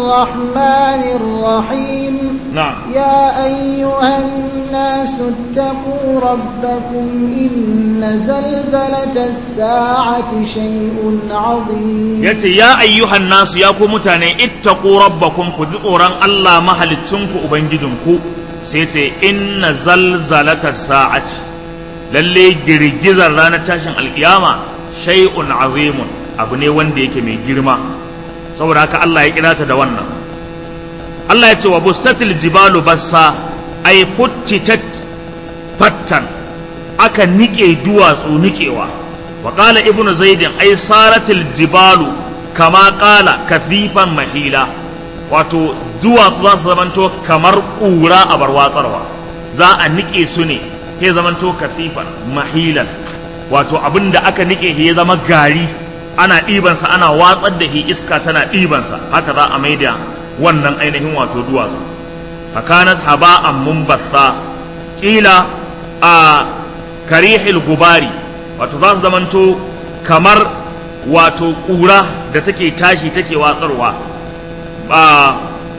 Speaker 2: الرحمن الرحيم
Speaker 1: نعم
Speaker 2: يا أيها الناس اتقوا ربكم إن زلزلة الساعة شيء عظيم
Speaker 1: yace ya ayyuhan nasu ya ku mutane ittaqu rabbakum ku ji tsoron Allah mahalicinku ubangijinku sai ce inna zalzalata sa'ati lalle girgizar ranar tashin alkiyama shay'un azimun abu ne wanda yake mai girma saboda haka Allah ya kira ta da wannan Allah ya ce wa bustatil jibalu bassa ay futtitat fattan aka nike duwatsu nikewa wa qala ibnu zaidin ay saratil jibalu kama qala kathifan mahila wato duwatsu za su zamanto kamar ƙura a barwatsarwa za a nike su ne ya zamanto kathifan mahilan wato abin da aka nike ya zama gari ana ɗibansa ana watsar da shi iska tana ɗibansa haka za a maida wannan ainihin wato duwatsu fakanat haba'an mumbatha kila a karihil gubari wato za su zamanto kamar wato ƙura da take tashi take watsarwa ba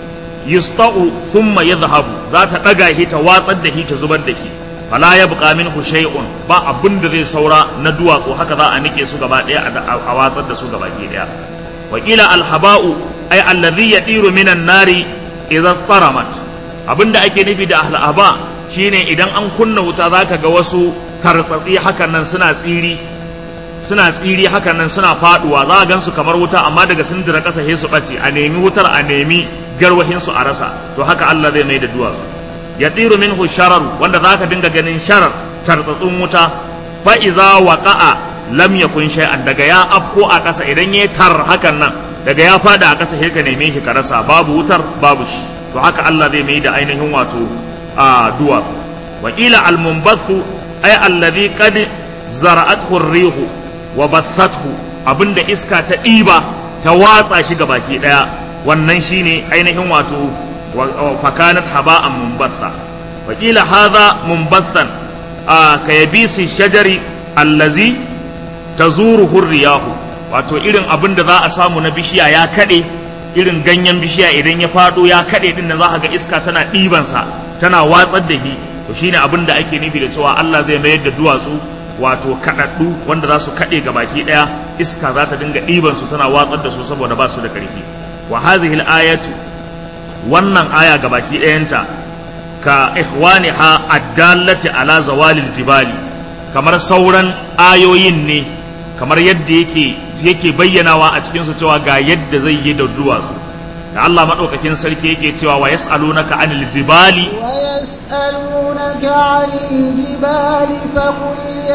Speaker 1: yusta'u thumma yadhhabu za ta ɗaga shi ta watsar da shi ta zubar da shi fala ya buƙa minhu shay'un ba abin da zai saura na duwatsu haka za a nike su gaba ɗaya a watsar da su gaba ɗaya wakila alhaba'u ay alladhi yadiru minan nari idza taramat abinda ake nufi da alhaba shine idan an kunna wuta zaka ga wasu tartsatsi hakan nan suna tsiri suna tsiri hakan nan suna faduwa za a gansu kamar wuta amma daga sun dira ƙasa sai su ɓace a nemi wutar a nemi garwahin su a rasa to haka Allah zai mai da duwatsu yatiru minhu sharar wanda zaka dinga ganin sharar tartsatsun wuta fa iza waqa'a lam yakun shay'an daga ya afko a ƙasa idan ya tar hakan nan daga ya fada a ƙasa sai ka neme shi ka rasa babu wutar babu shi to haka Allah zai mai da ainihin wato a duwa wakila almunbathu ay alladhi qad zara'athu ar-rihu wa bathathu abinda iska ta ɗiba ta watsa shi ga baki daya wannan shine ainihin wato fakanat haba'an munbatha wakila hadha munbathan ka yabisi shajari allazi tazuruhu riyahu wato irin abin da za a samu na bishiya ya kaɗe irin ganyen bishiya idan ya faɗo ya kaɗe din da za ga iska tana ɗibansa tana watsar da shi to shine abin da ake nufi da cewa Allah zai mayar da duwatsu wato kaɗaɗɗu wanda za su kaɗe ga baki ɗaya iska za ta dinga ɗibansu tana watsar da su saboda ba su da ƙarfi wa hadhihi al-ayatu wannan aya gabaki ɗayanta ka ikhwaniha addallati ala zawalil jibali kamar sauran ayoyin ne kamar yadda yake yake bayyanawa a cikin su cewa ga yadda zai yi da duwatsu da Allah madaukakin sarki yake cewa wa yas'alunaka anil jibali
Speaker 2: ويسألونك عن الجبال فقل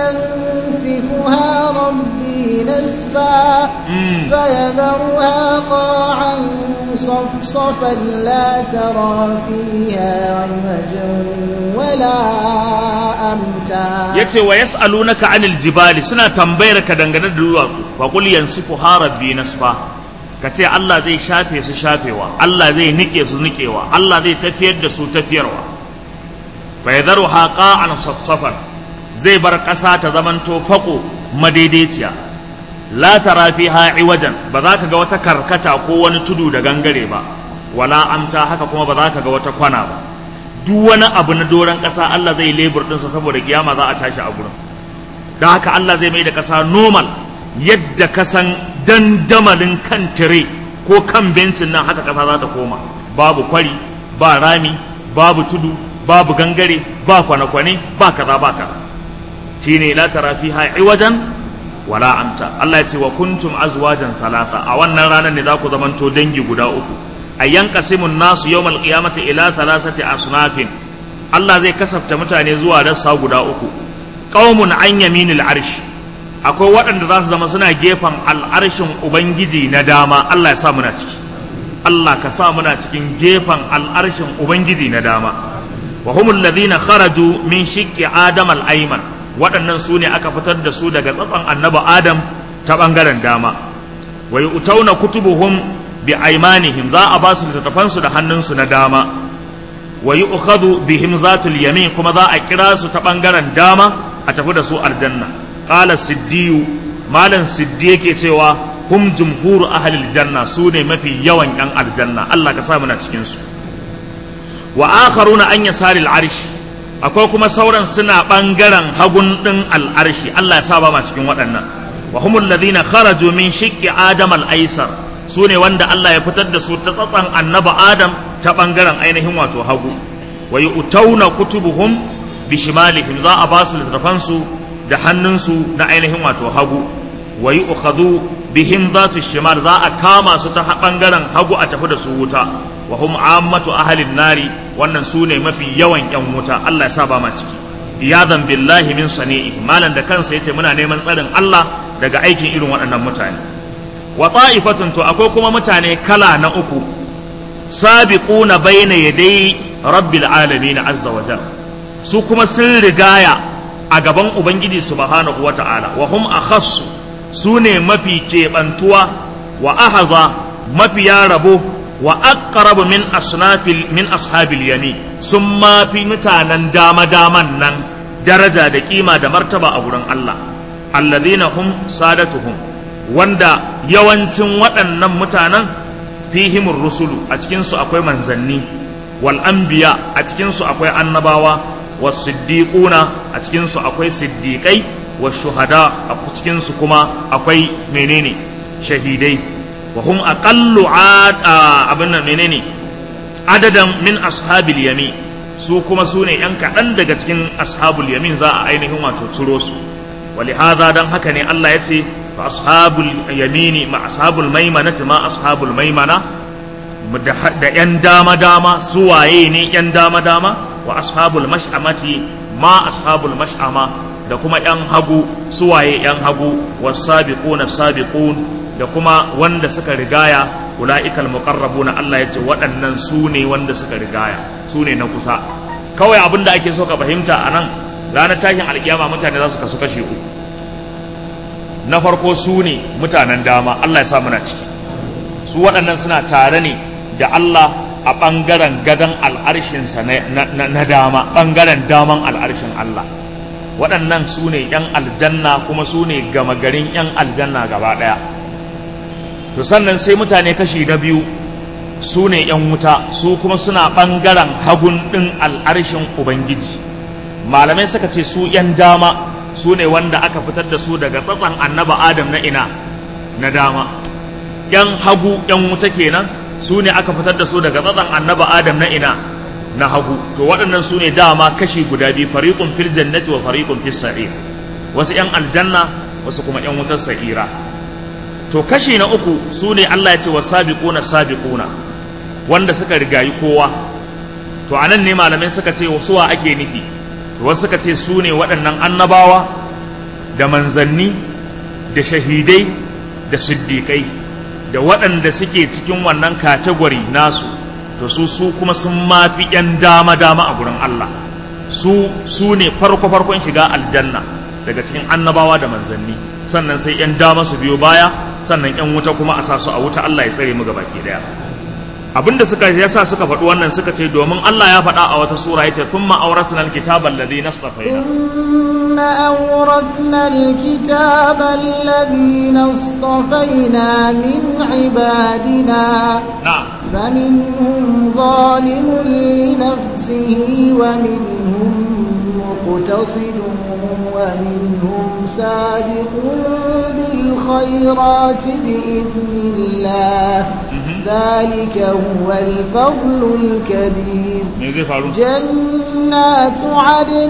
Speaker 2: ينسفها ربي نسفا
Speaker 1: Mm.
Speaker 2: فيذرها قاعا صفصفا لا ترى فيها عوجا ولا أمتا
Speaker 1: yace wa yas'alunaka anil jibali suna tambayar ka dangane da duwatsu fa qul yansifu rabbi nasfa kace Allah zai shafe su shafewa Allah zai nike su nikewa Allah zai tafiyar da su tafiyarwa fa yadharuha qa'an safsafan zai bar ƙasa ta zamanto fako madaidaiciya la tara fiha iwajan ba za ka ga wata karkata ko wani tudu da gangare ba wala amta haka kuma ba za ka ga wata kwana ba duk wani abu na doron ƙasa Allah zai lebur ɗinsa saboda kiyama za a tashi a gurin don haka Allah zai mai da ƙasa normal yadda ka san dandamalin kan tire ko kan bencin nan haka ƙasa za ta koma babu kwari ba rami babu tudu babu gangare ba kwane-kwane ba kaza ba kaza shine la tara fiha iwajan wala amta Allah ya ce wa kuntum azwajan thalatha a wannan ranar ne za ku zamanto dangi guda uku ayyan qasimun nasu yawmal qiyamati ila thalathati asnafin Allah zai kasafta mutane zuwa rassa guda uku qaumun an yaminil arsh akwai waɗanda za su zama suna gefen al'arshin ubangiji na dama Allah ya sa muna ciki Allah ka sa muna cikin gefen al'arshin ubangiji na dama wa humul ladhina kharaju min shiqqi adam al-ayman waɗannan su ne aka fitar da su daga tsatson annabi adam ta ɓangaren dama wa yu'tauna kutubuhum bi aymanihim za a ba su littattafan su da hannunsu na dama wa yu'khadhu bihim zatul yamin kuma za a kira su ta ɓangaren dama a tafi da su aljanna qala siddiyu malam siddi yake cewa hum jumhuru ahlil janna su ne mafi yawan yan aljanna Allah ka sa muna cikin su wa akharuna an yasari al-arsh akwai kuma sauran suna bangaren hagun din al-arshi Allah ya sa ba ma cikin waɗannan wa humul ladina kharaju min shiqqi adam al-aysar su ne wanda Allah ya fitar da su ta tsatsan annaba adam ta bangaren ainihin wato hagu wa yu'tauna kutubuhum bi shimalihim za a ba su littafan su da hannunsu na ainihin wato hagu wa yu'khadhu bihim zatu shimal za a kama su ta bangaren hagu a tafi da su wuta wa hum ammatu ahlin nari wannan su ne mafi yawan yan wuta Allah ya sa ba ma ciki iyadan billahi min sani'i malan da kansa yace muna neman tsarin Allah daga aikin irin waɗannan mutane wa ta'ifatun to akwai kuma mutane kala na uku sabiquna bayna yaday rabbil alamin azza wa jalla su kuma sun rigaya a gaban ubangiji subhanahu wata'ala wa hum akhassu su ne mafi keɓantuwa wa ahaza mafiya rabo wa aqrabu min asnafil min ashabil yami sun ma fi mutanen dama daman nan daraja da kima da martaba a wurin Allah alladhina hum sadatuhum wanda yawancin waɗannan mutanen fihimur rusulu a cikin su akwai manzanni wal anbiya a cikin su akwai annabawa was siddiquna a cikin su akwai siddiqai was shuhada a cikin su kuma akwai menene shahidai wa hum aqallu abin nan menene adadan min ashabil yamin su kuma su ne yan kaɗan daga cikin ashabul yamin za a ainihin wato ciro su ولهذا dan haka ne Allah ya ce fa ashabul yamini ma ashabul maimanati ma ashabul maimana da yan dama dama su waye ne yan dama dama wa ashabul mash'amati ma ashabul mash'ama da kuma yan hagu su waye yan hagu was-sabiquna sabiqun da kuma wanda suka rigaya ula'ikal muqarrabuna Allah ya ce waɗannan su ne wanda suka rigaya su ne na kusa kawai abin da ake so ka fahimta a nan ranar tashin alkiyama mutane za su kasu kashe uku na farko su ne mutanen dama Allah ya sa muna ciki su waɗannan suna tare ne da Allah a ɓangaren gadon al'arshinsa na dama ɓangaren daman al'arshin Allah waɗannan su ne 'yan aljanna kuma su ne gama garin 'yan aljanna gaba ɗaya to sannan sai mutane kashi na biyu su ne 'yan wuta su kuma suna ɓangaren hagun ɗin al'arshin ubangiji malamai suka ce su 'yan dama su ne wanda aka fitar da su daga tsatsan annaba adam na ina na dama 'yan hagu 'yan wuta kenan su ne aka fitar da su daga tsatsan annaba adam na ina na hagu to waɗannan su ne dama kashi guda biyu fariqun fil jannati wa fariqun fis sa'ir wasu yan aljanna wasu kuma yan wutar sa'ira to kashi na uku su ne Allah ya ce wa sabiquna sabiquna wanda suka rigayi kowa to anan ne malamai suka ce suwa ake nufi wasu suka ce su ne waɗannan annabawa da manzanni da shahidai da siddiƙai da waɗanda suke cikin wannan katagwari nasu to su su kuma sun mafi ‘yan dama-dama a gurin Allah su su ne farko-farkon shiga aljanna daga cikin annabawa da manzanni sannan sai ‘yan dama su biyo baya sannan ‘yan wuta kuma a sa su a wuta Allah ya tsare mu gaba ke daya abinda suka yasa suka faɗi wannan suka ce domin Allah ya faɗa a wata sura yace thumma awrasna alkitaba alladhi nastafaina
Speaker 2: ثم أورثنا الكتاب الذين اصطفينا من عبادنا
Speaker 1: na'am
Speaker 2: فمنهم ظالم لنفسه ومنهم مقتصد ومنهم سابق بالخيرات بإذن الله ذلك هو الفضل الكبير
Speaker 1: me zai faru
Speaker 2: جنات عدن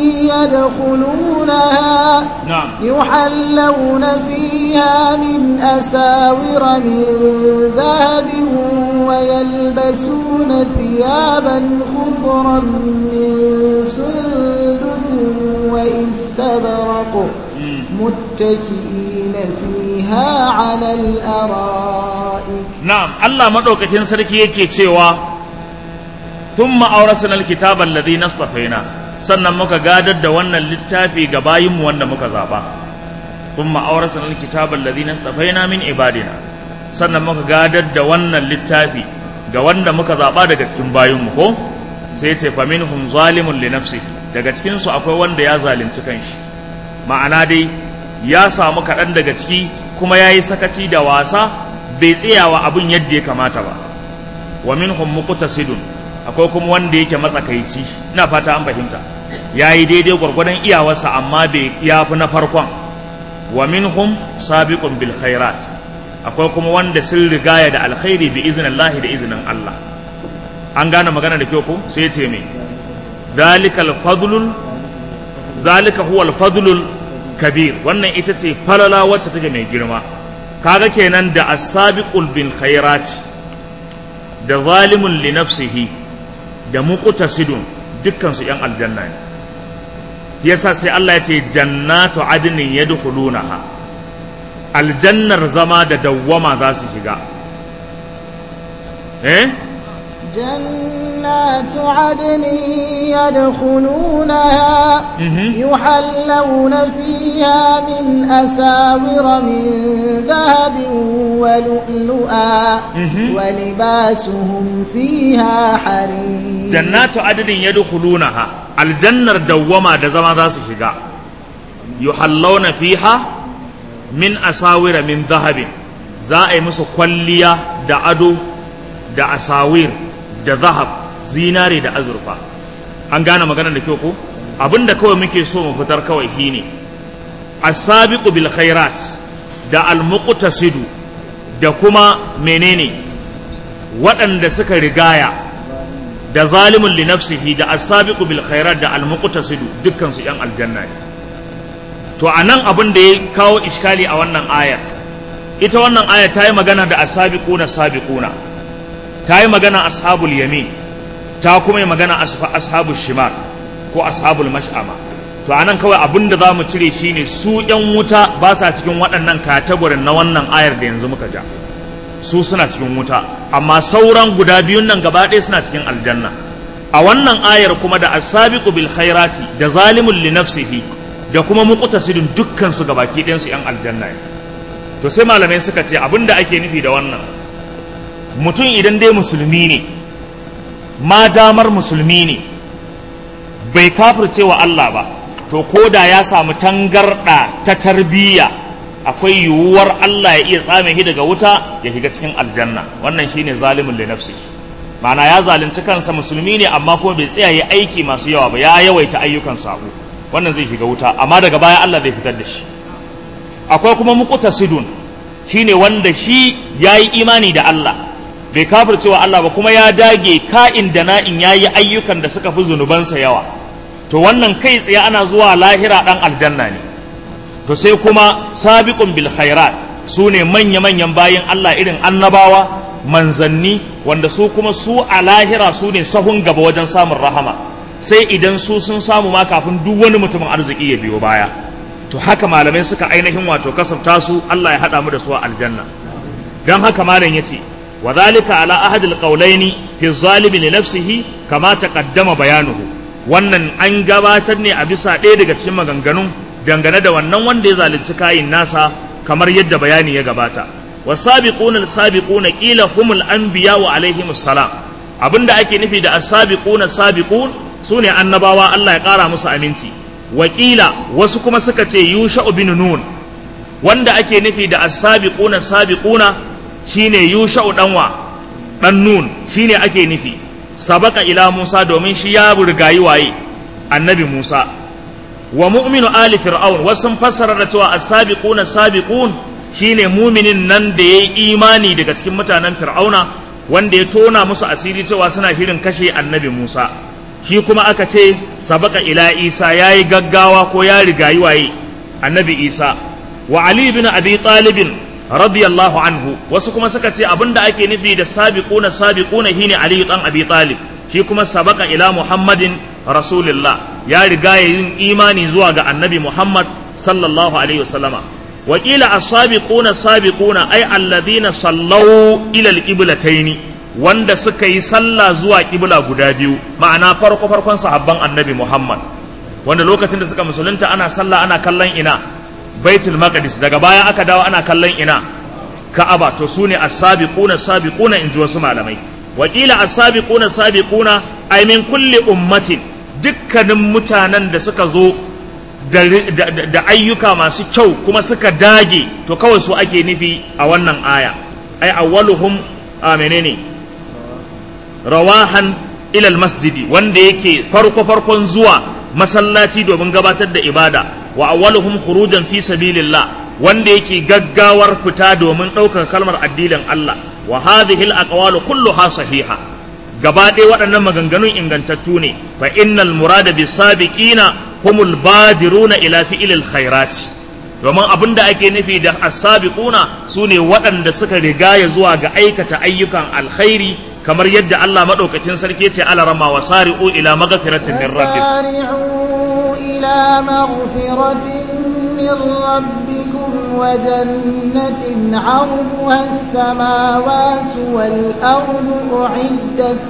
Speaker 2: يدخلونها
Speaker 1: na'am
Speaker 2: يحلون فيها من أساور من ذهب ويلبسون ثيابا خضرا من سندس واستبرق
Speaker 1: Mm.
Speaker 2: متكئين فيها على الأرائك
Speaker 1: na'am Allah madaukakin sarki yake cewa thumma awrasna alkitaba alladhi nastafaina sannan muka gadar da wannan littafi ga bayinmu wanda muka zaba thumma awrasna alkitaba alladhi nastafaina min ibadina sannan muka gadar da wannan littafi ga wanda muka zaba daga cikin bayinmu ko sai ce fa minhum zalimun li nafsihi daga cikin su akwai wanda ya zalunci kanshi ma'ana dai ya samu kaɗan daga ciki kuma ya yi sakaci da wasa bai tsayawa abin yadda ya kamata ba wa minhum muqtasidun akwai kuma wanda yake matsakaici ina fata an fahimta ya yi daidai gwargwadon iyawarsa amma bai ya fi na farkon wa minhum sabiqun bil khairat akwai kuma wanda sun rigaya da alkhairi bi iznillahi da izinin Allah an gane magana da kyau ko sai ya ce me zalikal fadlul zalika huwa al-fadlul kabir wannan ita ce falala wacce take mai girma kaga kenan da as-sabiqul bil khairat da zalimun li nafsihi da muqtasidun dukkan su yan aljanna ne yasa sai Allah ya ce jannatu adnin yadkhulunaha aljannar zama da dawwama za su shiga eh
Speaker 2: جنات عدن يدخلونها
Speaker 1: Mhm.
Speaker 2: يحلون فيها من أساور من ذهب ولؤلؤا
Speaker 1: Mhm.
Speaker 2: ولباسهم فيها حرير
Speaker 1: jannatu adadin yadkhulunaha aljannar dawwama da zama za su shiga yuhallawna fiha min asawira min dhahabin za a yi musu kwalliya da ado da asawir da zahab zinare da azurfa an gane maganar da kyau ko abinda kawai muke so mu fitar kawai shine as-sabiqu bil khairat da al-muqtasidu da kuma menene waɗanda suka rigaya da zalimun li nafsihi da as-sabiqu bil khairat da al-muqtasidu dukkan su yan aljanna ne to anan abin da ya kawo iskali a wannan aya ita wannan aya ta yi magana da as-sabiquna sabiquna ta yi magana ashabul yamin ta kuma yi magana asfa- ashabul shimar ko ashabul mash'ama to anan kawai abin da za mu cire shine su yan wuta ba sa cikin waɗannan katagorin na wannan ayar da yanzu muka ja su suna cikin wuta amma sauran guda biyun nan gaba ɗaya suna cikin aljanna a wannan ayar kuma da asabiqu bil khairati da zalimun li nafsihi da kuma muqtasidun dukkan su gabaki ɗayan su yan aljanna ne to sai malamai suka ce abinda ake nufi da wannan mutum idan dai musulmi ne ma damar musulmi ne bai kafirce wa Allah ba to ko da ya samu tangarɗa ta tarbiyya akwai yiwuwar Allah ya iya tsame shi daga wuta ya shiga cikin aljanna wannan shine zalimin li nafsi ma'ana ya zalunci kansa musulmi ne amma kuma bai tsaya ya aiki masu yawa ba ya yawaita ayyukan sabo wannan zai shiga wuta amma daga baya Allah zai fitar da shi akwai kuma muqtasidun shine wanda shi yayi imani da Allah bai kafircewa Allah ba kuma ya dage ka'in da na'in yayi ayyukan da suka fi zunubansa yawa to wannan kai tsaye ana zuwa lahira dan aljanna ne to sai kuma sabiqun bil khairat su ne manya-manyan bayin Allah irin annabawa manzanni wanda su kuma su a lahira su ne sahun gaba wajen samun rahama sai idan su sun samu ma kafin duk wani mutumin arziki ya biyo baya to haka malamai suka ainihin wato kasafta su Allah ya haɗa mu da su a aljanna don haka malam ya ce wa zalika ala ahadil qawlaini fi zalimi li nafsihi kama taqaddama bayanuhu wannan an gabatar ne a bisa ɗaya daga cikin maganganun dangane da wannan wanda ya zalunci kayin nasa kamar yadda bayani ya gabata wasabiquna as-sabiquna qila humul anbiya wa alaihimus salam abinda ake nufi da as-sabiquna sabiqun sune annabawa Allah ya kara musu aminci wakila wasu kuma suka ce yusha bin nun wanda ake nufi da as-sabiquna sabiquna shine yusha danwa dan nun shine ake nufi sabaka ila Musa domin shi ya rigayi waye annabi Musa wa mu'minu ali fir'aun wasu fassara da cewa as-sabiquna sabiqun shine muminin nan da yayi imani daga cikin mutanen fir'auna wanda ya tona musu asiri cewa suna shirin kashe annabi Musa shi kuma aka ce sabaka ila Isa yayi gaggawa ko ya rigayi waye annabi Isa wa Ali ibn Abi Talib radiyallahu anhu wasu kuma suka ce abinda ake nufi da sabiquna sabiquna shine Ali dan Abi Talib shi kuma sabaka ila Muhammadin rasulillah ya riga ya yin imani zuwa ga annabi Muhammad sallallahu alaihi wasallama wakila as-sabiquna sabiquna ay alladhina sallau ila al-qiblatayn wanda suka yi sallah zuwa kibla guda biyu ma'ana farko farkon sahabban annabi Muhammad wanda lokacin da suka musulunta ana sallah ana kallon ina baitul maqdis daga baya aka dawo ana kallon ina ka'aba to sune as-sabiquna sabiquna inji wasu malamai wakila as-sabiquna sabiquna ay min kulli ummatin dukkanin mutanen da suka zo da ayyuka masu kyau kuma suka dage to kawai su ake nufi a wannan aya ai awwaluhum a menene rawahan ilal masjidi wanda yake farko farkon zuwa masallaci domin gabatar da ibada wa awwaluhum khurujan fi sabilillah wanda yake gaggawar fita domin ɗaukar kalmar addinin Allah wa hadhihi al-aqwalu kulluha sahiha gaba ɗaya waɗannan maganganun ingantattu ne fa innal murada bis sabiqina humul badiruna ila fi'ilil khairati domin abin da ake nufi da as-sabiquna sune waɗanda suka rigaya zuwa ga aikata ayyukan alkhairi kamar yadda Allah madaukakin sarki ce ala rama wa sari'u ila maghfiratin min rabbikum
Speaker 2: وسارعوا إلى مغفرة من ربكم وجنة عرضها السماوات والأرض أعدت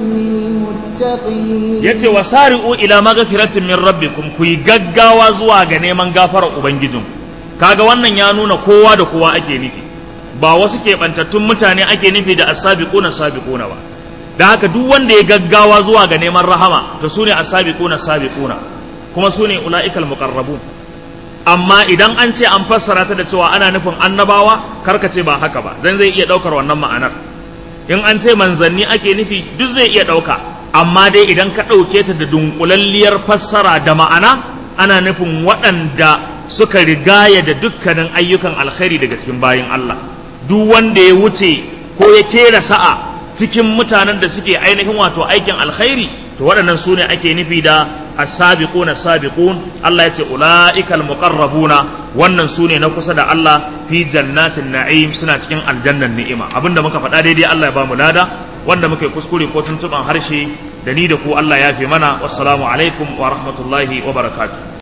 Speaker 2: للمتقين
Speaker 1: yace wa sari'u ila maghfiratin min rabbikum ku yi gaggawa zuwa ga neman gafarar ubangijin kaga wannan ya nuna kowa da kowa ake nufi ba wasu keɓantattun mutane ake nufi da as-sabiquna sabiquna ba da haka duk wanda ya gaggawa zuwa ga neman rahama to sune as-sabiquna sabiquna kuma sune ula'ikal muqarrabun amma idan an ce an fassara ta da cewa ana nufin annabawa karka ce ba haka ba dan zai iya daukar wannan ma'anar in an ce manzanni ake nufi duk zai iya dauka amma dai idan ka dauke ta da dunkulalliyar fassara da ma'ana ana nufin waɗanda suka rigaya da dukkanin ayyukan alkhairi daga cikin bayin Allah duk wanda ya wuce ko ya kera sa'a cikin mutanen da suke ainihin wato aikin alkhairi to waɗannan su ne ake nufi da as-sabiquna sabiqun Allah ya ce ulaikal muqarrabuna wannan su ne na kusa da Allah fi jannatin na'im suna cikin aljannan ni'ima abinda muka faɗa daidai Allah ya ba mu lada wanda muka yi kuskure ko tuntuban harshe da ni da ku Allah ya fi mana wassalamu alaikum wa rahmatullahi wa barakatuh